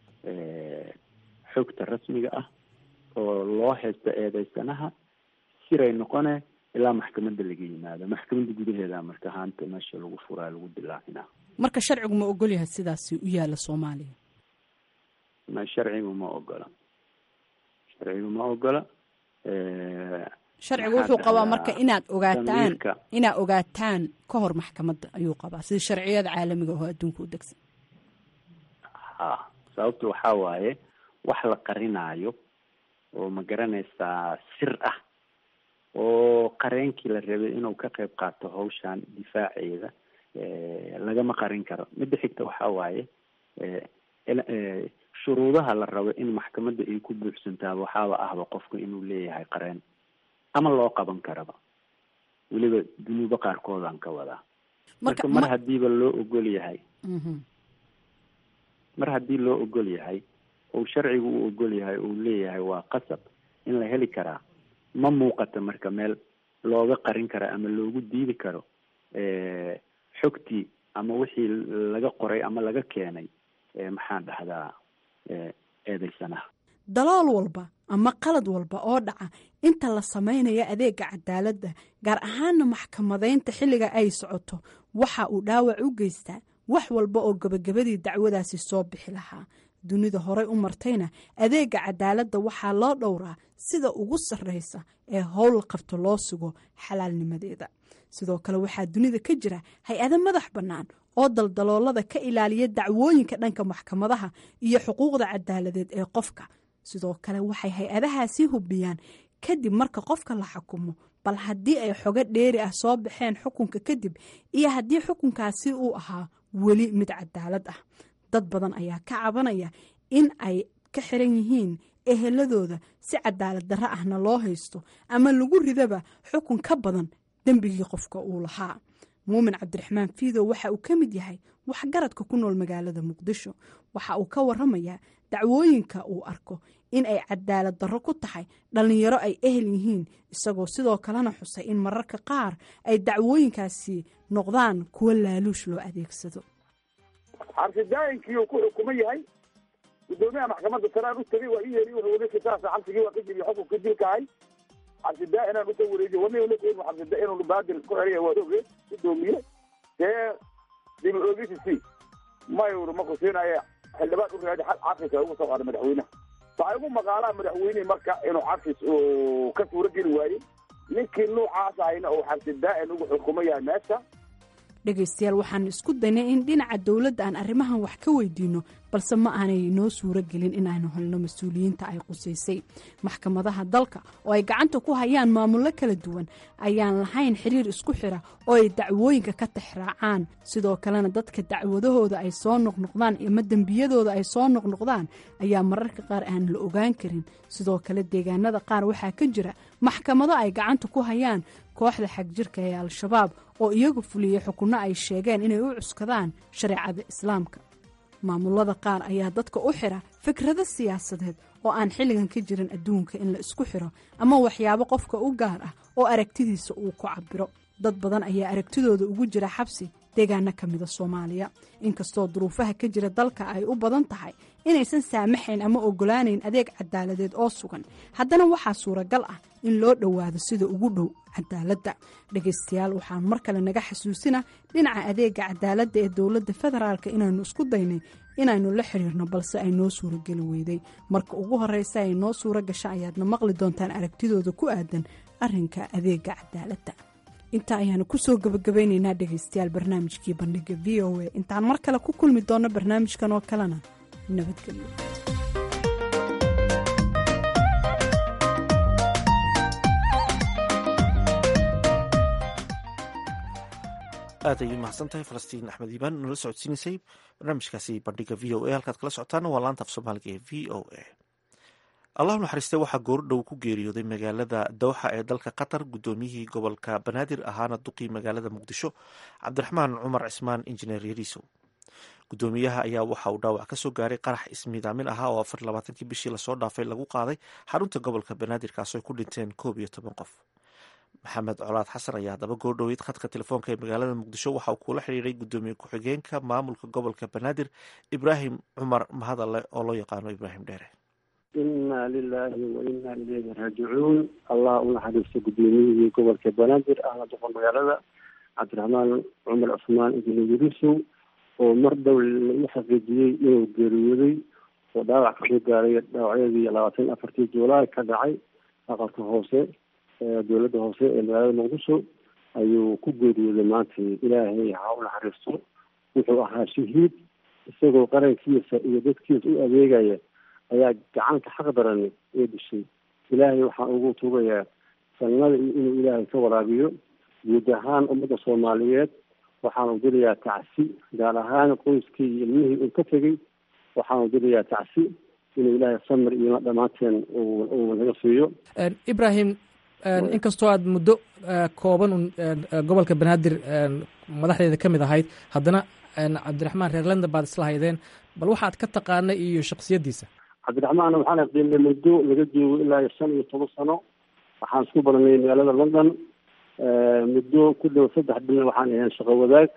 xogta rasmiga ah oo loo haysto eedeysanaha siray noqone ilaa maxkamadda laga yimaado maxkamadda gudaheeda marka haanta meesha lagu furaa lagu dilaacinaa marka sharcigu ma ogol yahay sidaasi u yaala soomaaliya ma sharcigu ma ogola sharcigu ma ogola sharcigu wuxuu qabaa marka inaad ogaataan inaad ogaataan ka hor maxkamadda ayuu qabaa sida sharciyada caalamiga oo adduunka u degsan ha sababta waxaa waaye wax la qarinaayo oo ma garanaysaa sir ah oo qareenkii la rabay inuu ka qayb qaato hawshan difaaceeda lagama qarin karo midda xigta waxaa waaye shuruudaha la rabo in maxkamadda ay ku buuxsantaaba waxaaba ahba qofka inuu leeyahay qareen ama loo qaban karaba weliba dunuubo qaarkoodaan ka wadaa marka mar hadiiba loo ogol yahay mar haddii loo ogol yahay ou sharcigu u ogol yahay uu leeyahay waa qasab in la heli karaa ma muuqata marka meel looga qarin karo ama loogu diidi karo xogtii ama wixii laga qoray ama laga keenay maxaan dhahdaa eedeysanaha dalool walba ama qalad walba oo dhaca inta la samaynayo adeega cadaaladda gaar ahaana maxkamadaynta xilliga ay socoto waxa uu dhaawac u geystaa wax walba oo gebagabadii dacwadaasi soo bixi lahaa dunida horey u martayna adeega cadaaladda waxaa loo dhowraa sida ugu sarreysa ee howl qabto loo sugo xalaalnimadeeda sidoo kale waxaa dunida ka jira hay-ado madax bannaan oo daldaloolada ka ilaaliya dacwooyinka dhanka maxkamadaha iyo xuquuqda cadaaladeed ee qofka sidoo kale waxay hay-adahaasi hubiyaan kadib marka qofka la xukumo bal haddii ay xogo dheeri ah soo baxeen xukunka kadib iyo haddii xukunkaasi uu ahaa weli mid cadaalad ah dad badan ayaa ka cabanaya in ay ka xiran yihiin eheladooda si cadaalad darro ahna loo haysto ama lagu ridaba xukun ka badan dembigii qofka uu lahaa muumin cabdiraxmaan fiidow waxa uu ka mid yahay waxgaradka ku nool magaalada muqdisho waxa uu ka waramayaa dacwooyinka uu arko in ay cadaalad darro ku tahay dhallinyaro ay ehel yihiin isagoo sidoo kalena xusay in mararka qaar ay dacwooyinkaasi noqdaan kuwo laaluush loo adeegsado xabsidaayinkii uu ku xukuman yahay gudoomiyaha maxkamadda saraan u tegay waa i yeeri wuxuu ninki saasa xabsigii waa ka jebiye xukunka dilkahay xabsidaa inaan usoo wareejiyo wana la keeni xabsida inuu baadil ku xeriya waad ogeed gudoomiye dee dib oogisi mayuru ma kusiinaya xildhibaan u raadi cafis ugu soo qaada madaxweynaha waxay ugu maqaalaa madaxweynihii marka inuu cafis uu ka suuro geli waayey ninkii nuucaas ahayna uu xabsidaa-in ugu xukumo yahay meesha dhegaystayaal waxaan isku daynay in dhinaca dowladda aan arrimahan wax ka weydiino balse ma aanay noo suuro gelin inaanu helno mas-uuliyiinta ay qusaysay maxkamadaha dalka oo ay gacanta ku hayaan maamullo kala duwan ayaan lahayn xiriir isku xira oo ay dacwooyinka ka tixraacaan sidoo kalena dadka dacwadahooda ay soo noqnoqdaan ama dembiyadooda ay soo noqnoqdaan ayaa mararka qaar aan la ogaan karin sidoo kale deegaanada qaar waxaa ka jira maxkamado ay gacanta ku hayaan kooxda xagjirka ee al-shabaab oo iyagu fuliyey xukunno ay sheegeen inay u cuskadaan shareecada islaamka maamulada qaar ayaa dadka u xira fikrado siyaasadeed oo aan xilligan ka jirin adduunka in la isku xiro ama waxyaabo qofka u gaar ah oo aragtidiisa uu ku cabiro dad badan ayaa aragtidooda ugu jira xabsi deegaano ka mida soomaaliya inkastoo duruufaha ka jira dalka ay u badan tahay inaysan saamaxayn ama ogolaanayn adeeg cadaaladeed oo sugan haddana waxaa suuragal ah in loo dhowaado sida ugu dhow cadaaladda dhegaystayaal waxaan mar kale naga xasuusina dhinaca adeega cadaaladda ee dowladda federaalk inaanu isku daynay inaynu la xiriirno balse ay noo suurageli weyday marka ugu horeysa ay noo suuro gasha ayaadna maqli doontaan aragtidooda ku aadan arinka adeega cadaaladda intaa ayaanu kusoo gabagabaynaynaa dhegaystayaal barnaamijkii bandhiga v o a intaan mar kale ku kulmi doonno barnaamijkan oo kalena nabadgelyo aad ayay mahadsan tahay falastiin axmed iibaan nala socodsiinaysay barnaamijkaasi bandhiga v o a halkaad kala socotaana waa laanta af soomaaliga ee v o a allahu naxariiste waxaa goordhow ku geeriyooday magaalada dowxa ee dalka qatar guddoomiyihii gobolka banaadir ahaana duqii magaalada muqdisho cabdiraxmaan cumar cismaan injineer yariisow guddoomiyaha ayaa waxa uu dhaawac kasoo gaaray qarax ismiidaamin ahaa oo afar labaatankii bishii lasoo dhaafay lagu qaaday xarunta gobolka banaadir kaasoo ku dhinteen koob iyo toban qof maxamed colaad xasan ayaa haddaba goordhoweyd khadka telefoonka ee magaalada muqdisho waxa uu kula xidhiiray guddoomiye ku-xigeenka maamulka gobolka banaadir ibraahim cumar mahadalle oo loo yaqaano ibraahim dheere inna lilaahi wa inna ilayhi raajicuun allah u naxariista guddoomiyihii gobolka banaadir ahna doqon magaalada cabdiraxmaan cumar cusmaan injineer yarisow oo mar dhow lagu xaqiijiyey inuu geeriyooday oo dhaawac kasoo gaaray dhaawacyadii labaatan afartii juulaay ka dhacay aqalka hoose dowladda hoose ee magaalada muqdisho ayuu ku geeriyooday maanta ilaahay ha u naxariisto wuxuu ahaa shahiid isagoo qarankiisa iyo dadkiisa u adeegaya ayaa gacanka xaq daran ee dishay ilaahay waxaan ugu tugayaa sannada iyo inuu ilaahay ka waraabiyo guud ahaan ummadda soomaaliyeed waxaanu dirayaa tacsi gaar ahaan qoyskii iyo ilmihii uu ka tegey waxaanu dirayaa tacsi inuu ilaahay samir iyo dhammaanteen uu naga siiyo ibrahim inkastoo aad muddo kooban un gobolka banaadir madaxdeeda ka mid ahayd haddana cabdiraxmaan reer london baad isla haydeen bal waxaad ka taqaanay iyo shaksiyaddiisa cabdiraxmaan waxaan aqdiinay muddo laga joogo ilaa iyo shan iyo toban sano waxaan isku baranay magaalada london muddo ku dhow saddex bilna waxaan ahayn shaqo wadaag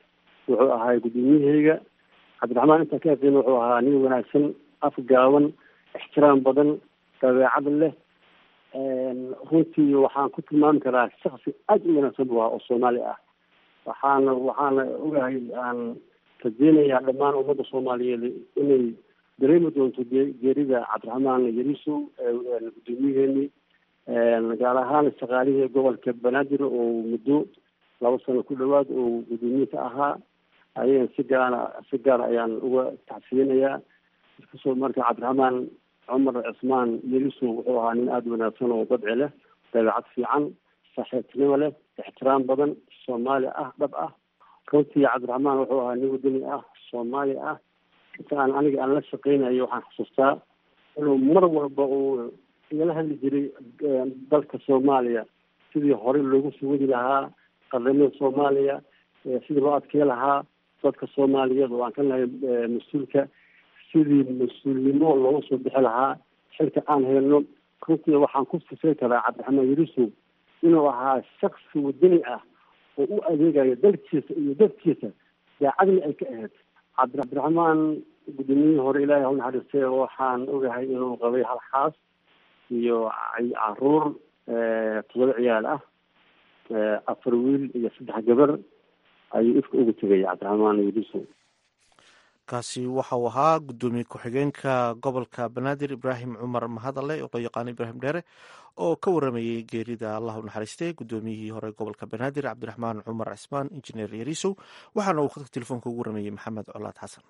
wuxuu ahaa guddoomiyahayga cabdiraxmaan intaan ka aqeyn wuxuu ahaa nin wanaagsan afgaaban ixtiraam badan dabeecad leh runtii waxaan ku tilmaami karaa shaksi aad u wanaagsan buu ahaa oo soomaali ah waxaana waxaana ogahay aan rajeynayaa dhammaan ummadda soomaaliyeed inay dareemi doonto geerida cabdiraxmaan yarisow guddoomiyaheenii gaar ahaan shaqaalihii gobolka banaadir oo muddo laba sano ku dhawaad oo guddoomiye ka ahaa ayaan si gaara si gaar ayaan uga tacsiyinayaa kasoo marka cabdiraxmaan cumar cismaan yelisow wuxuu ahaa nin aada wanaagsan oo dabci leh dabeecad fiican saaxiibtinimo leh ixtiraam badan soomaali ah dhab ah runtii cabdiraxmaan wuxuu ahaa nin wadani ah soomaali ah inta aan aniga aan la shaqeynayo waxaan xusuustaa inuu mar walba uu igala hadli jiray dalka soomaaliya sidii hore loogu sugadi lahaa qaramada soomaaliya sidii loo adkey lahaa dadka soomaaliyeed oo aan ka nahay mas-uulka sidii mas-uulnimo looga soo bixi lahaa xilka aan helno runtii waxaan ku sifay karaa cabdiraxmaan yarisow inuu ahaa shaksi wadani ah oo u adeegayo dalkiisa iyo dadkiisa daacadna ay ka ahayd cabdiraxmaan guddoomiyihii hore ilaahay ha unaxariistay waxaan ogahay inuu qabay hal xaas iyo caruur todoba ciyaal ah afar wiil iyo saddex gabar ayuu ifka uga tegay cabdiraxmaan yarisow kaasi waxa uu ahaa guddoomiye ku-xigeenka gobolka banaadir ibraahim cumar mahadale oo loo yaqaano ibraahim dheere oo ka waramayey geerida allah u naxariistay guddoomiyihii hore gobolka banaadir cabdiraxmaan cumar cismaan injineer yarisow waxaana uu khadka telefoonka ugu waramayey maxamed colaad xasan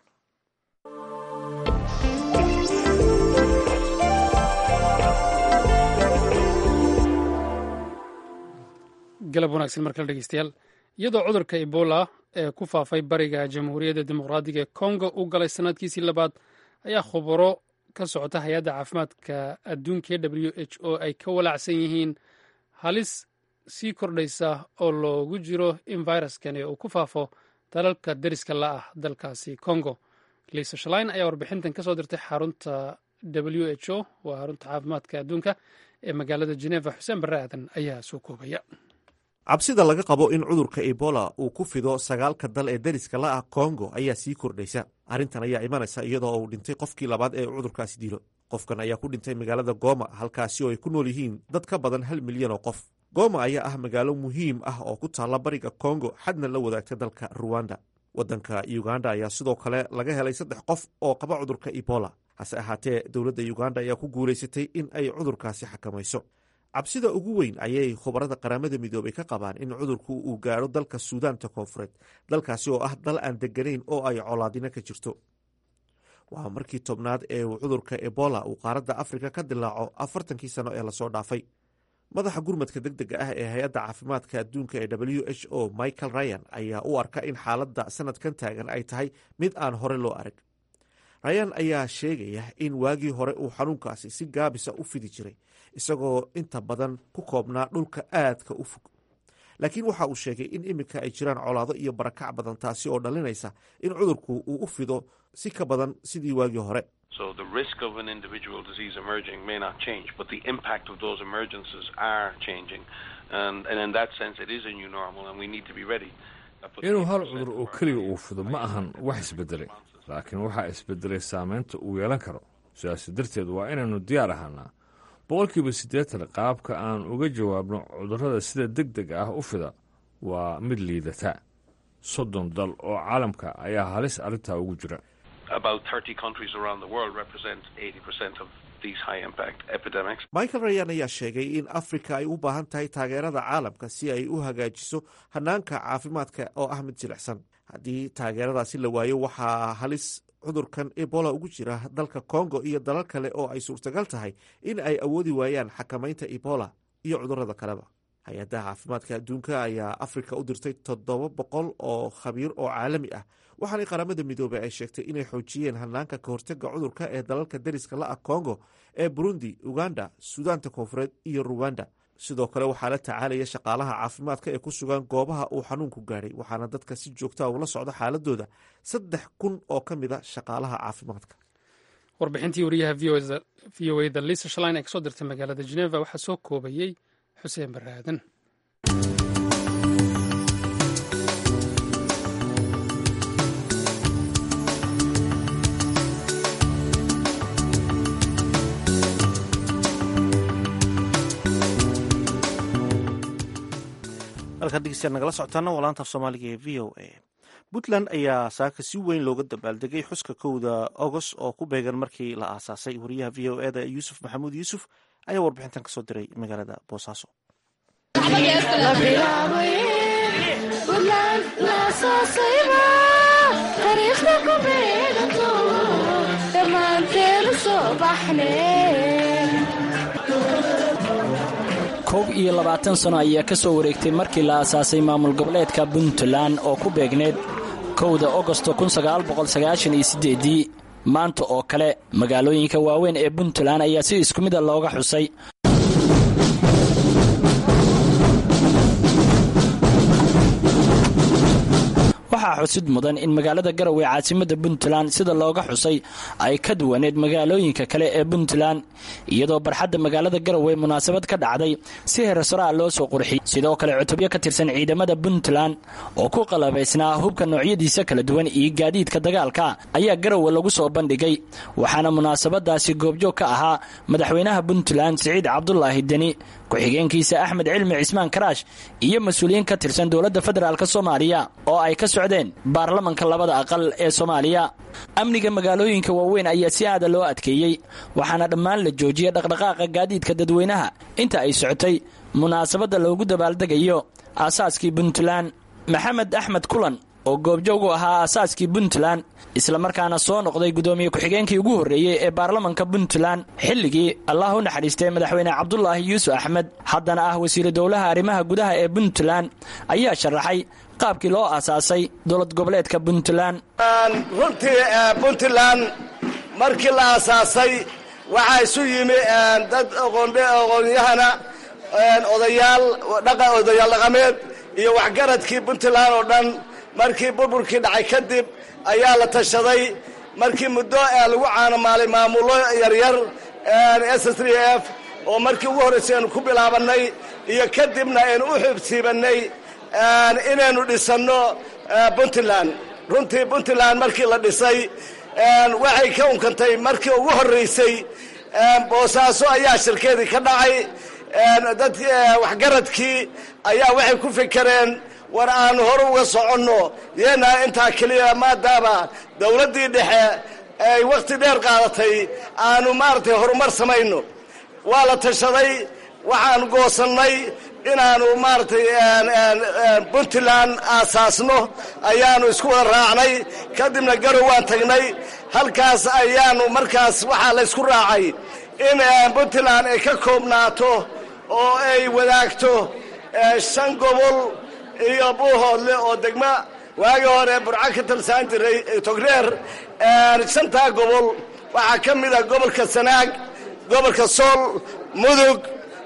galab wanaagsan markale dhegeystayaal iyadoo cudurka ebola ee ku faafay bariga jamhuuriyadda dimuqraadiga ee congo u galay sanadkiisii labaad ayaa khubaro ka socota hay-adda caafimaadka adduunka e w h o ay ka walaacsan yihiin halis sii kordhaysa oo loogu jiro in viruskani uu ku faafo dalalka deriska la ah dalkaasi congo liisa shalain ayaa warbixintan ka soo dirtay xarunta w h o waa xarunta caafimaadka adduunka ee magaalada geneva xuseen barre aadan ayaa soo koobaya cabsida laga qabo in cudurka ebola uu ku fido sagaalka dal ee deriska la ah kongo ayaa sii kordhaysa arrintan ayaa imanaysa iyadoo uu dhintay qofkii labaad ee cudurkaasi dilo qofkan ayaa ku dhintay magaalada goma halkaasi oo ay ku nool yihiin dad ka badan hal milyan oo qof goma ayaa ah magaalo muhiim ah oo ku taalla bariga kongo xadna la wadaagta dalka ruwanda waddanka uganda ayaa sidoo kale laga helay saddex qof oo qaba cudurka ebola hase ahaatee dowladda uganda ayaa ku guulaysatay in ay cudurkaasi xakamayso cabsida ugu weyn ayay khubarada qaramada midoobay ka qabaan in cudurku uu gaadho dalka suudaanta koonfureed dalkaasi oo ah dal aan deganayn oo ay colaadino ka jirto waa markii tobnaad ee uu cudurka ebola uu qaaradda afrika ka dilaaco afartankii sano ee lasoo dhaafay madaxa gurmadka deg dega ah ee hay-adda caafimaadka adduunka ee w h o michael ryan ayaa u arka in xaaladda sanadkan taagan ay tahay mid aan hore loo arag ryan ayaa sheegaya in waagii hore uu xanuunkaasi si gaabisa u fidi jiray isagoo inta badan ku koobnaa dhulka aadka u fog laakiin waxa uu sheegay in iminka ay jiraan colaado iyo barakac badan taasi oo dhalinaysa in cudurku uu u fido si ka badan sidii waagii hore So the risk of an individual disease emerging may not change, but the impact of those emergences are changing. And, and in that sense, it is a new normal, and we need to be ready. inuu hal cudur oo keliga uu fido ma ahan wax isbedelay laakiin waxaa isbedelay saameynta uu yeelan karo sidaas darteed waa inaynu diyaar ahaanaa boqolkiiba siddeetan qaabka aan uga jawaabno cudurrada sida deg deg ah u fida waa mid liidata soddon dal oo caalamka ayaa halis arrintaa ugu jira About 30 countries around the world represent 80% of these high impact epidemics. michael rayan ayaa sheegay in afrika ay u baahan tahay taageerada caalamka si ay u hagaajiso hanaanka caafimaadka oo ah mid jilicsan haddii taageeradaasi la waayo waxaa halis cudurkan ebola ugu jira dalka congo iyo dalal kale oo ay suurtagal tahay in ay awoodi waayaan xakamaynta ebola iyo cudurada kaleba hay-adda caafimaadka adduunka ayaa afrika u dirtay toddoba boqol oo khabiir oo caalami ah waxaana qaramada midoobey ay sheegtay inay xoojiyeen hanaanka ka hortega cudurka ee dalalka deriska la ah congo ee burundi uganda suudaanta koonfureed iyo ruwanda sidoo kale waxaa la tacaalaya shaqaalaha caafimaadka ee ku sugan goobaha uu xanuunku gaadhay waxaana dadka si joogtaa ula socda xaaladooda saddex kun oo ka mid a shaqaalaha caafimaadka warbixintii wariyaha v o eda lisa shalin ee kasoo dirtay magaalada geneva waxaa soo koobayey xuseen barre aadan halkaad dhegeystayaal nagala socotaana waa laanta af soomaaliga ee v o a puntland ayaa saaka si weyn looga dabaaldegay xuska kowda agost oo ku beegan markii la aasaasay wariyaha v o eda yuusuf maxamuud yuusuf ayaa warbixintan kasoo diray magaalada boosaaso koob iyo labaatan sano ayaa ka soo wareegtay markii la aasaasay maamul goboleedka puntland oo ku beegneed kowda ogosto ii maanta oo kale magaalooyinka waaweyn ee puntland ayaa si isku mida looga xusay waxaa xusid mudan in magaalada garowe caasimada puntland sida looga xusay ay ka duwaneed magaalooyinka kale ee puntland iyadoo barxadda magaalada garowe munaasabad ka dhacday si heersaraa loo soo qurxiyey sidoo kale cutubyo ka tirsan ciidamada puntland oo ku qalabaysnaa hubka noocyadiisa kala duwan iyo gaadiidka dagaalka ayaa garowe lagu soo bandhigay waxaana munaasabadaasi goobjoog ka ahaa madaxweynaha puntland siciid cabdulaahi deni ku-xigeenkiisa axmed cilmi cismaan karaash iyo mas-uuliyiin ka tirsan dowladda federaalk soomaaliya oo ay ka socdeen baarlamanka labada aqal ee soomaaliya amniga magaalooyinka waaweyn ayaa si aada loo adkeeyey waxaana dhammaan la joojiyay dhaqdhaqaaqa gaadiidka dadweynaha inta ay socotay munaasabadda loogu dabaaldegayo aasaaskii puntland maxamed axmed kulan oo goobjoog u ahaa aasaaskii puntland islamarkaana soo noqday guddoomiye ku-xigeenkii ugu horreeyey ee baarlamanka puntland xilligii allah u naxariistay madaxweyne cabdulaahi yuusuf axmed haddana ah wasiiru dowlaha arrimaha gudaha ee puntland ayaa sharaxay qaabkii loo aasaasay dowlad goboleedka puntland runtii puntland markii la aasaasay waxaa isu yimi dad aqoonyahana odayaal odayaal dhaqameed iyo waxgaradkii puntland oo dhan markii burburkii dhacay kadib ayaa la tashaday markii muddo lagu caanamaalay maamulo yaryar s s f oo markii ugu horraysay aynu ku bilaabannay iyo kadibna aynu u xubsiibannay inaynu dhisanno puntland runtii puntland markii la dhisay waxay ka unkantay markii ugu horraysay boosaaso ayaa shirkeedii ka dhacay dad waxgaradkii ayaa waxay ku fikereen war aanu hore uga soconno yeenaa intaa keliya maadaama dowladdii dhexe ay wakhti dheer qaadatay aanu maaragtay horumar samayno waa la tashaday waxaanu goosannay inaanu maaragtay puntland aasaasno ayaanu isku wada raacnay kadibna garow waan tagnay halkaas ayaanu markaas waxaa la ysku raacay in puntland ay ka koobnaato oo ay wadaagto shan gobol iyo buuhoodle oo degma waagii hore burca ka talsaan jiray togreer shantaa gobol waxaa ka mid a gobolka sanaag gobolka sool mudug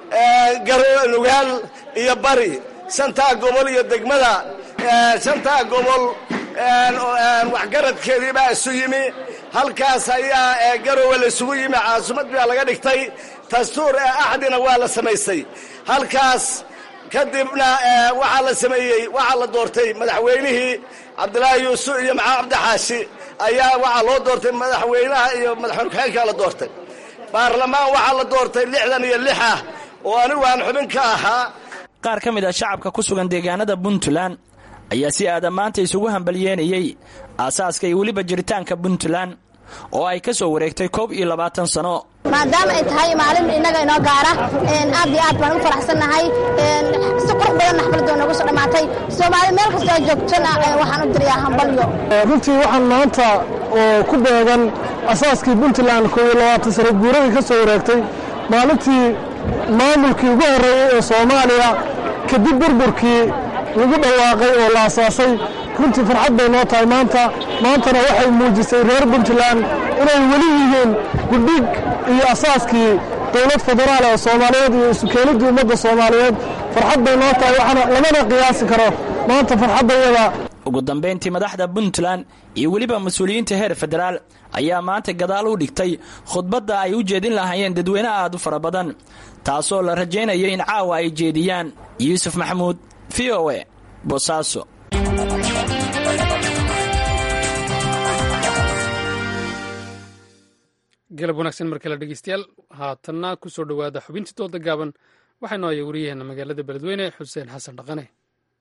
nugaal iyo bari shantaa gobol iyo degmada shantaa gobol waxgaradkeedii baa isu yimi halkaas ayaa garowe la isugu yimi caasimad baa laga dhigtay dastuur axdina waa la samaysay halkaas kadibna waxaa la sameeyey waxaa la doortay madaxweynihii cabdilaahi yuusuf iyo maxamed cabdixaashi ayaa waxaa loo doortay madaxweynaha iyo madaxweyne ku-xigeenkaa la doortay baarlamaan waxaa la doortay lixdan iyo lix ah oo anigu aan xubin ka ahaa qaar ka mid ah shacabka ku sugan deegaanada puntland ayaa si aada maanta isugu hambalyeenayey aasaaska iyo weliba jiritaanka puntland oo ay ka soo wareegtay koob iyo labaatan sano maadaama ay tahay maalin innaga inoo gaara aad iyo aad baan u faraxsannahay si qurux badanna xafladoo noogu soo dhammaatay soomaali meel kastoo joogtona waxaan u dirayaa hambalyo runtii waxaan maanta oo ku beegan asaaskii puntland koob iyo labaatan sano guuradii ka soo wareegtay maalintii maamulkii ugu horreeyey ee soomaaliya kadib burburkii lagu dhawaaqay oo la asaasay runtii farxad bay noo tahay maanta maantana waxay muujisay reer puntland inay weli yihiin gudhig iyo asaaskii dowlad federaal ee soomaaliyeed iyo isukeenidii ummadda soomaaliyeed farxad bay noo tahay waxaana lamana qiyaasi karo maanta farxaddayada ugu dambayntii madaxda puntland iyo weliba mas-uuliyiinta heer federaal ayaa maanta gadaal u dhigtay khudbadda ay u jeedin lahaayeen dadweyne aad u fara badan taasoo la rajaynayo in caawa ay jeediyaan yuusuf maxamuud v o e boosaaso galab wanaagsan mar kale dhegeystayaal haatanna ku soo dhowaada xubintii dooda gaaban waxaa noo haya wariyaheena magaalada beledweyne xuseen xasan dhaqane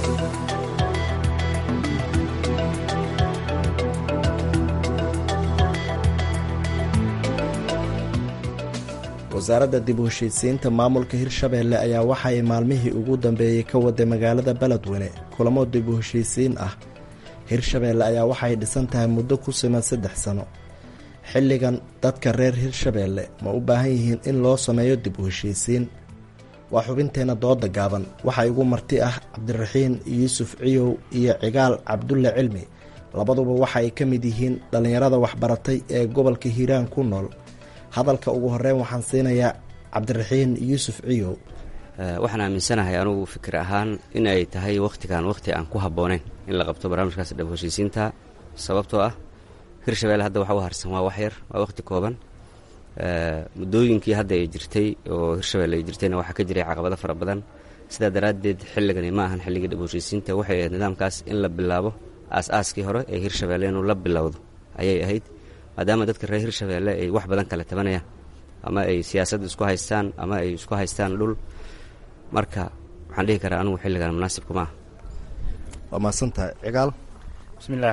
wasaaradda dib u heshiisiinta maamulka hirshabeelle ayaa waxa ay maalmihii ugu dambeeyey ka waday magaalada beledweyne kulamo dib u heshiisiin ah hirshabeelle ayaa waxay dhisan tahay muddo ku siman saddex sano xilligan dadka reer hirshabeelle ma u baahan yihiin in loo sameeyo dib u heshiisiin waa xubinteenna dooda gaaban waxaa igu marti ah cabdiraxiin yuusuf ciyow iyo cigaal cabdulle cilmi labaduba waxa ay ka mid yihiin dhallinyarada waxbaratay ee gobolka hiiraan ku nool hadalka ugu horeyn waxaan siinayaa cabdiraxiin yuusuf ciyow waxaan aaminsanahay anugu fikir ahaan in ay tahay wakhtigan wakhti aan ku habbooneyn in la qabto barnaamijkaas dhab heshiisiinta sababtoo ah hirshabelle hadda waxa u harsan waa waxyar waa wakhti kooban muddooyinkii hadda ay jirtay oo hirshabelle ay jirtayna waxaa ka jiray caqabado fara badan sidaa daraaddeed xilligani ma ahan xilligii dhab heshiisiinta waxay ahayd nidaamkaas in la bilaabo aas-aaskii hore ee hirshabelle inuu la bilowdo ayay ahayd maadaama dadka reer hirshabeelle ay wax badan kala tabanayaan ama ay siyaasad isku haystaan ama ay isku haystaan dhul marka waxaan dhihi karaa anugu xilligan munaasibku maaha waa mahadsantahay cigaal bismillaah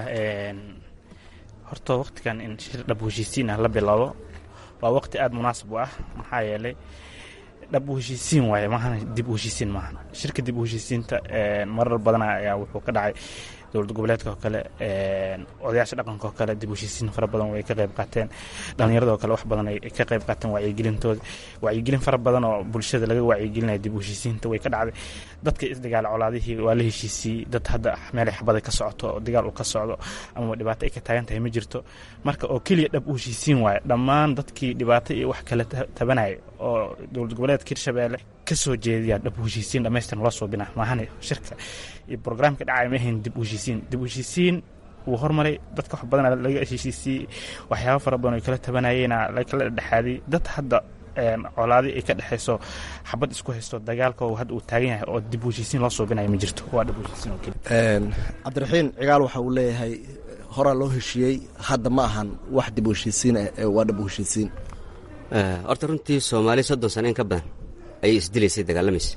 horta wakhtigan in shir dhab heshiisiin ah la bilaabo waa wakhti aada munaasib u ah maxaa yeelay dhab u heshiisiin waaye maahana dib u heshiisiin maahan shirka dib u heshiisiinta marar badan ayaa wuxuu ka dhacay dowlad goboleedka oo kale odayaasha dhaqanka oo kale dib u heshiisiin fara badan way ka qayb qaateen dhallinyarada oo kale wax badan ay ka qayb qaateen wacyigelintooda wacyigelin fara badan oo bulshada laga wacyigelinaya dib u heshiisiinta way ka dhacday dadka isdagaala colaadihii waa la heshiisiyey dad hadda meelay xabada ka socoto oo dagaal uu ka socdo ama dhibaato ay ka taagan tahay ma jirto marka oo keliya dhab u heshiisiin waaye dhammaan dadkii dhibaato iyo wax kale tabanaya oo dowlad goboleedka hirshabeelle ka soo jeediyaa dhab u heshiisiin dhammaystiran loo suubina maahane shirka iyo brograamka dhacaya ma ahayn dib u heshiisiin dib u heshiisiin wuu hormaray dadka wax badan laga heshiisiyey waxyaaba fara badan oo kala tabanayeyna lakala dhexaaday dad hadda colaadi ay ka dhexayso xabad isku haysto dagaalka hadda uu taagan yahay oo dib u heshiisiin loo suubinayo ma jirto waa dhab u heshiisiin oo keliya cabdiraxiin cigaal waxa uu leeyahay horaa loo heshiiyey hadda ma ahan wax dib u heshiisiin ah waa dhab u heshiisiin horta runtii soomaali soddon sano in ka badan ayay isdilaysay dagaalamaysa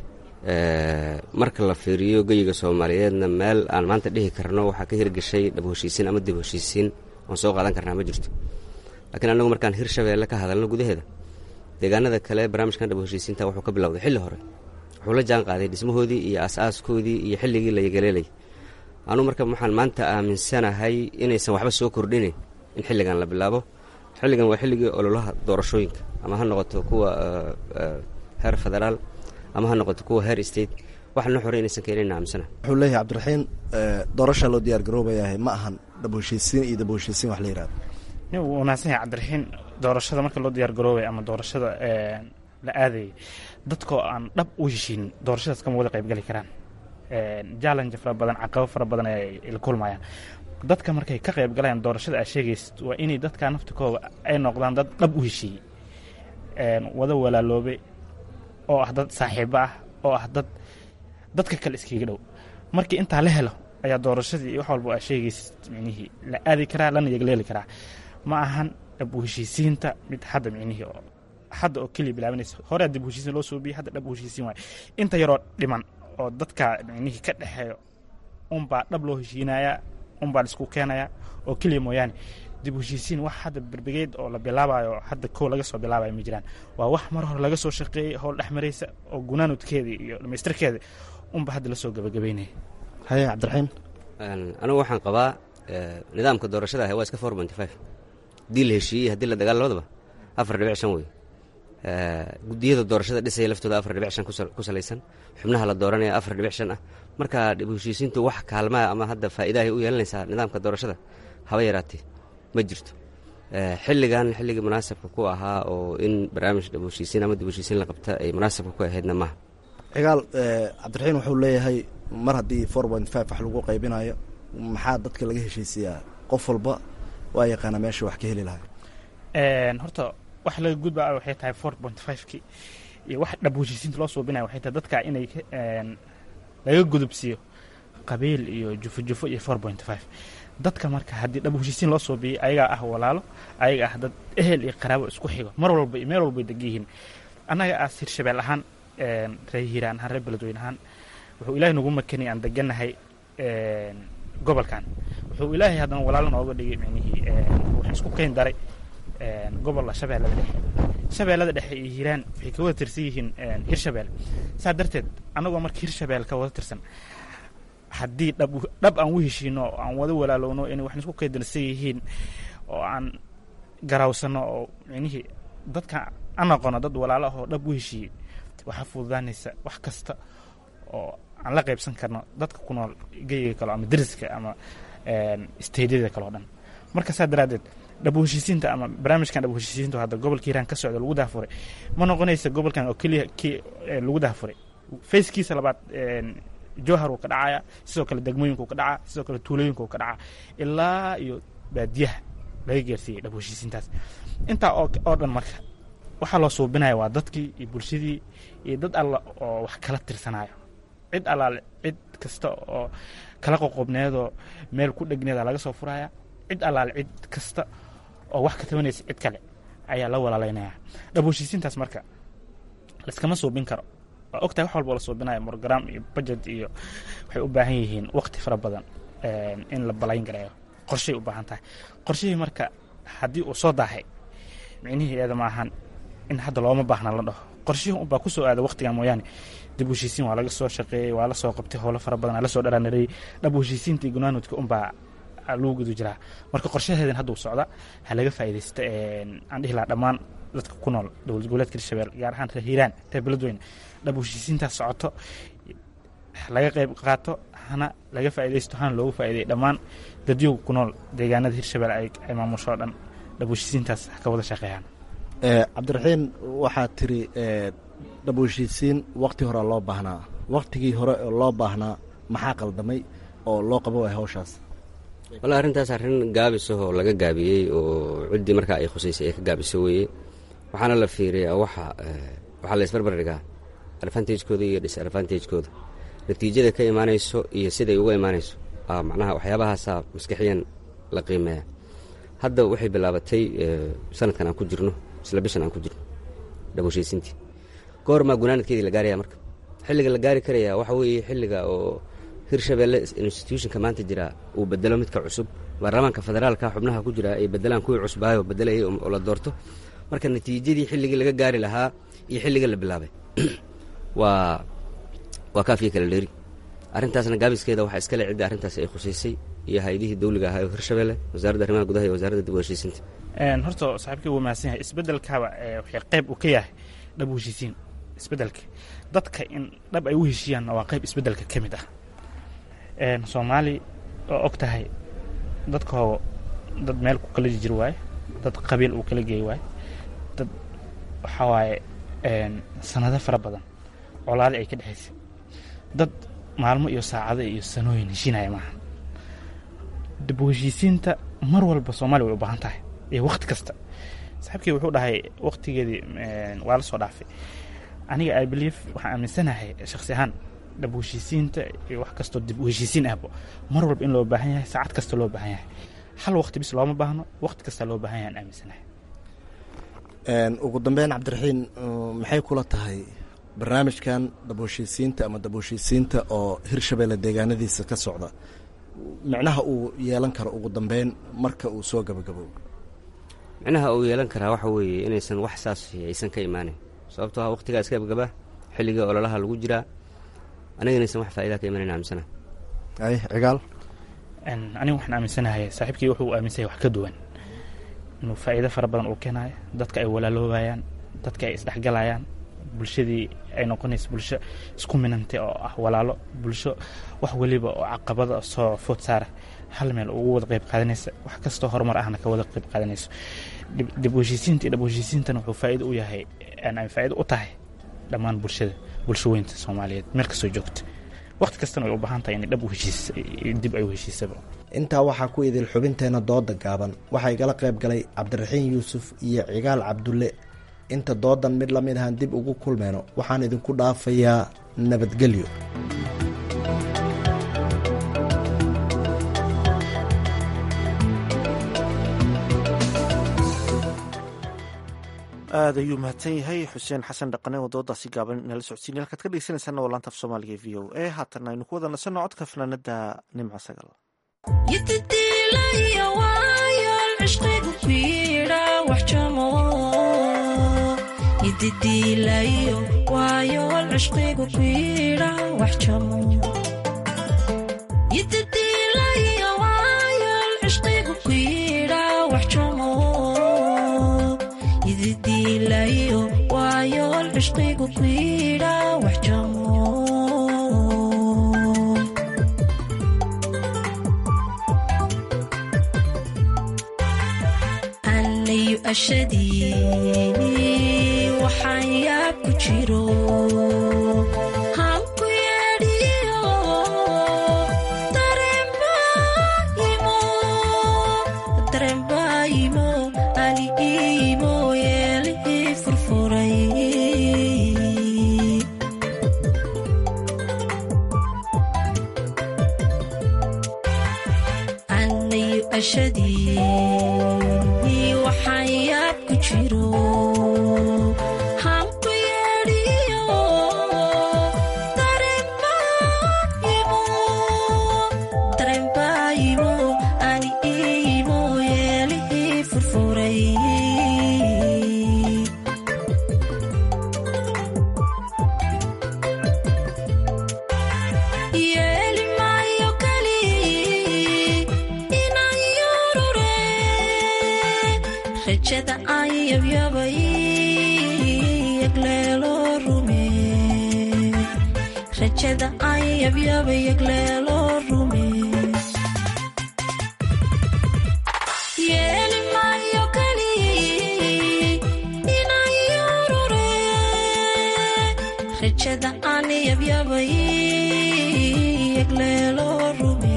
marka la fiiriyo geyiga soomaaliyeedna meel aan maanta dhihi karno waxaa ka hirgashay dhab heshiisiin ama dib heshiisiin oon soo qaadan karnaa ma jirto laakiin annagu markaan hirshabeelle ka hadalno gudaheeda deegaanada kale barnaamijkan dhab heshiisiinta wuxuu ka bilowday xilli hore wuxuu la jaan qaaday dhismahoodii iyo as-aaskoodii iyo xilligii la yagaleelay anuu marka waxaan maanta aaminsanahay inaysan waxba soo kordhinayn in xilligan la bilaabo xilligan waa xilligii ololaha doorashooyinka ama ha noqoto kuwa heer federaal ama ha noqoto kuwa heer state waxna xore inaysan keenin aaminsana wuxuu leeyahay cabdiraxiin doorasha loo diyaar garoobayahay ma ahan dhab heshiisiin iyo dab heshiisiin wax la yihahdo nin wuu wanaagsan yahay cabdiraxiin doorashada marka loo diyaar garoobay ama doorashada la aadayay dadkoo aan dhab u heshiin doorashadaas kama wada qaybgali karaan challenge fara badan caqabo fara badan ay la kulmayaan dadka markay ka qayb galayaan doorashada aad sheegaysid waa inay dadka naftikooda ay noqdaan dad dhab u heshiiyey wada walaaloobay oo ah dad saaxiibo ah oo ah dad dadka kale iskaga dhow markii intaa la helo ayaa doorashadii wax walba aad sheegaysid micnihii la aadi karaa lana yagleeli karaa ma ahan dhab u heshiisiinta mid hadda micnihii oo hadda oo keliya bilaabanaysa hore dib u heshiisiin loo soobiyey hadda dhab u heshiisiin waaye inta yaroo dhiman oo dadka micnihii ka dhexeeyo unbaa dhab loo heshiinayaa unbaa laisku keenayaa oo keliya mooyaane dib u heshiisiin wax hadda berbegeed oo la bilaabayo hadda kow laga soo bilaabayo ma jiraan waa wax mar hore laga soo shaqeeyey howl dhex maraysa oo gunaanudkeedii iyo dhamaystirkeeda unba hadda lasoo gabagabeynaya haye cabdiraxiim anigu waxaan qabaa nidaamka doorashada ah waa iska four ponty five haddii la heshiiyey haddii la dagaal labadaba afar dhibic shan wey guddiyada doorashada dhisaya laftooda afar dhibic shan ku salaysan xubnaha la dooranaya afar dhibic shan ah marka dhib heshiisiintu wax kaalmaa ama hadda faa'iidahay u yeelanaysaa nidaamka doorashada haba yaraatee ma jirto xilligan xilligii munaasabka ku ahaa oo in barnaamij dhib heshiisiin ama dib heshiisiin la qabta ay munaasabka ku ahaydna maaha cigaal cabdiraxiin wuxuu leeyahay mar haddii four point five wax lagu qaybinayo maxaa dadka laga heshiisiyaa qof walba waa yaqaana meesha wax ka heli lahay horta wax laga gudbaa waxay tahay four point five-ki iyo wax dhab heshiisiinta loo suubinaya waxay tahay dadka inay laga gudubsiiyo qabiil iyo jufo jufo iyo four point five dadka marka haddii dhab heshiisiin loo suubiyey ayagaa ah walaalo ayaga ah dad ehel iyo qaraabo isku xigo mar walba iyo meel walbay degan yihiin annaga aas hirshabeel ahaan reer hiiraan ahaan reer beledweyne ahaan wuxuu ilaahay nagu makanay aan deganahay gobolkan wuxuu ilaahay haddana walaalo nooga dhigay micnihii wuxuu isku keyn daray gobolla shabeellada dhexe shabeellada dhexe iyo hiiraan waxay ka wada tirsan yihiin hirshabelle saa darteed annagoo marka hirshabelle ka wada tirsan haddii dhab dhab aan u heshiino oo aan wada walaalowno inay waxna isku keydansan yihiin oo aan garawsano oo micnihii dadka aan aqono dad walaalo ah oo dhab u heshiiyey waxaa fududaanaysa wax kasta oo aan la qaybsan karno dadka ku nool geyiga kale ama deriska ama steydyada kale o dhan marka saa daraaddeed dhabu heshiisiinta ama barnaamijkan dhabu heshiisiinta hadda gobolka hiiraan ka socda lagu daafuray ma noqonaysa gobolkan oo keliya kii lagu daafuray fayskiisa labaad jowhar uu ka dhacaya sidoo kale degmooyinka uu ka dhacaa sidoo kale tuulooyinka uu ka dhacaa ilaa iyo baadiyaha laga gaarsiiyey dhabu heshiisiintaas intaa oo dhan marka waxaa loo suubinaya waa dadkii iyo bulshadii iyo dad alla oo wax kala tirsanayo cid allaale cid kasta oo kala qoqobneedoo meel ku dhegneeda laga soo furaya cid allaale cid kasta oo wax ka tabanaysa cid kale ayaa la walaalaynaya dhabu heshiisiintaas marka laiskama suubin karo waa ogtahay wax walba la suubinayo program iyo budget iyo waxay u baahan yihiin waqti fara badan in la balayn gareeyo qorshay u baahan tahay qorshihii marka haddii uu soo daahay micnihiieeda ma ahan in hadda looma baahna la dhaho qorshihii unbaa kusoo aada waqtigan mooyaane dib u heshiisiin waa laga soo shaqeeyey waa la soo qabtay howlo fara badan aa la soo dharaanareeyey dhab u heshiisiinta iyo gunaanudka unbaa lagu guda jiraa marka qorshaheedan hadduu socda ha laga faa'iidaysta aan dhihi lahaa dhammaan dadka ku nool dowlad goboleedka hirshabelle gaar ahaan reer hiiraan reer beledweyne dhab u heshiisiintaas socoto laga qayb qaato hana laga faa'iidaysto hana loogu faa'iiday dhammaan dadyoga ku nool deegaanada hirshabelle ay maamusho o dhan dhab u heshiisiintaas ha ka wada shaqeeyaan cabdiraxiin waxaad tiri dhabu heshiisiin wakti horea loo baahnaa waktigii hore oo loo baahnaa maxaa qaldamay oo loo qabo waay hawshaas walla arrintaas arrin gaabisahoo laga gaabiyey oo ciddii markaa ay khusaysay ay ka gaabiso weeye waxaana la fiiriyaa waxa waxaa la isbarbar dhigaa advantagekooda iyo disadvantagekooda natiijada ka imaanayso iyo siday uga imaanayso macnaha waxyaabahaasaa maskixiyan la qiimeeya hadda waxay bilaabatay sanadkan aan ku jirno isla bishan aan ku jirno dhabushaysintii goormaa gunaanadkeedii la gaaraya marka xilliga la gaari karayaa waxa weeye xilliga oo hirshabelle institutionka maanta jira uu bedelo midka cusub baarlamaanka federaalka xubnaha ku jira ay bedelaan kuwii cusbaayo bedelayay oo la doorto marka natiijadii xilligii laga gaari lahaa iyo xilliga la bilaabay waa waa kaafiya kala dheeri arrintaasna gaabiskeeda waxaa iskale cidda arrintaas ay khusaysay iyo hay-adihii dawliga ahaa oo hirshabelle wasaaradda arrimaha gudaha iyo wasaaradda dib u heshiisinta horta saaxiibkii wuu mahadsan yahay isbeddelkaaba waxay qayb uu ka yahay dhab u heshiisiin isbeddelka dadka in dhab ay u heshiiyaanna waa qayb isbeddelka ka mid ah soomaali oo og tahay dadkooga dad meel ku kala jijir waaye dad qabiil uu kala geey waaye dad waxaa waaye sanado fara badan colaade ay ka dhexaysay dad maalmo iyo saacado iyo sanooyin heshiinaya maaha dib u heshiisiinta mar walba soomaaliya way u baahan tahay iyo wakhti kasta saaxiibkii wuxuu dhahay wakhtigeedii waa la soo dhaafay aniga i believe waxaan aaminsanahay shakhsi ahaan dhab u heshiisiinta iyo wax kastoo dib u heshiisiin ahbo mar walba in loo baahan yahay saacad kasta loo baahan yahay hal wakhti bis looma baahno wakhti kasta loo baahan yahay aan aaminsanahay ugu dambeyn cabdiraxiin maxay kula tahay barnaamijkan dab heshiisiinta ama dab heshiisiinta oo hirshabelle deegaanadiisa ka socda micnaha uu yeelan karo ugu dambeyn marka uu soo gabagaboobo micnaha uu yeelan karaa waxa weeye inaysan wax saas aysan ka imaanin sababtoo ah waqtigaa iska gabgaba xilliga ololaha lagu jiraa aniga inaysan wax faa'idaa ka imanayn aaminsana ay cigaal aniga waxaan aaminsanahay saaxiibkii wuxuu aaminsan yahay wax ka duwan inuu faa'iido fara badan uu keenayo dadka ay walaaloobayaan dadka ay isdhexgalayaan bulshadii ay noqonayso bulsho isku minantay oo ah walaalo bulsho wax weliba oo caqabada soo food saara hal meel ugu wada qayb qaadanaysa wax kastoo horumar ahna ka wada qayb qaadanayso dib u heshiisiinta iyo dhab u heshiisiintana wuxuu faa'iido u yahay ay faa'iido u tahay dhammaan bulshada bulsho weynta soomaaliyeed meel kastoo joogta waqti kastana way u baahan tahay inay dhab u heshiis dib ay u heshiisaba intaa waxaa ku idil xubinteenna dooda gaaban waxaa igala qayb galay cabdiraxiin yuusuf iyo cigaal cabdulle inta doodan mid la mid ahaan dib ugu kulmeyno waxaan idinku dhaafayaa nabadgelyo aad ayuu mahadsan yahay xuseen xasan dhaqane oo doodaasi gaaban inala socodsiinay halkaad ka dhegeysanaysaana waa laanta af soomaaliga v o a haatan aynu ku wada nasanno codka fanaanada nimco sagal anayu ashadii waxaan yaab ku jiro hanku yeedhiyo darembaayimo ali iimo yeelihii furfuray anayu ashadii waxaan yaab ku jiro hanku yeedhiyo darembaayimo ani iimo yeelihii furfuray yeeli maayo kali inaan yurure rajada aan yabyabay yagleelo rume rajada aan yabyabay yagleelo rume yeeli maayo kali inaan yurure rajada aan yabyabay yagleelo rume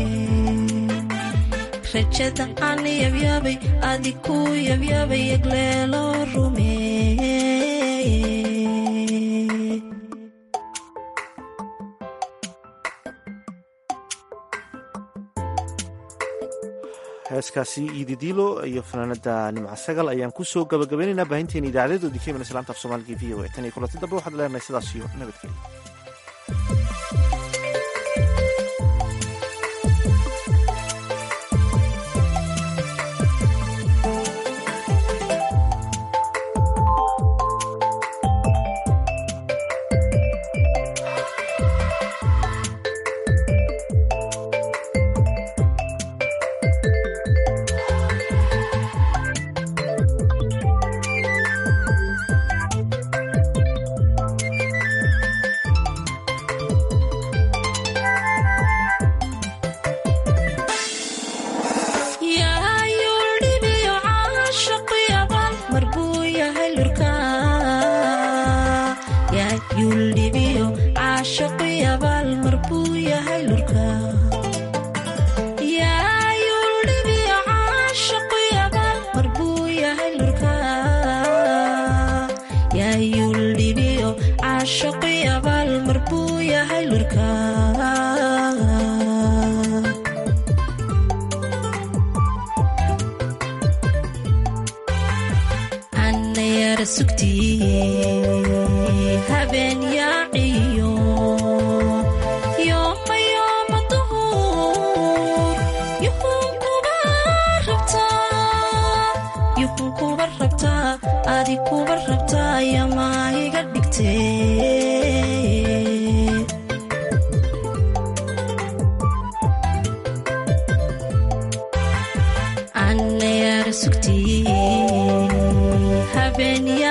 rajada aan yabyabay adi ku yabyabay yagleelo rume heeskaasi iididiilo iyo fanaanada nimca sagal ayaan kusoo gabagabaynaynaa baahinteena idaacadeedoodii ka iman islaanta af soomaaliga v o a tan iyo kulanti dambe waxaad leenahay sidaas iyo nabadgelya yaa yuldhibiyo caashaqu yaban mar buu yahay lurka yaa yuldhibiyo caashaqu yabal mar buu yahay lurka yaa yuldhibiyo caashaqu yabal mar buu yahay lurka yaa yuldhibiyo caashaqu yabal mar buu yahay lurka anayara sugtii habeen yaaciyo yooma yooma duhur yuhun kuba rabtaa yuhun kuba rabtaa adi kuba rabtaa yamaa iga dhigtee anayara sugtii habeen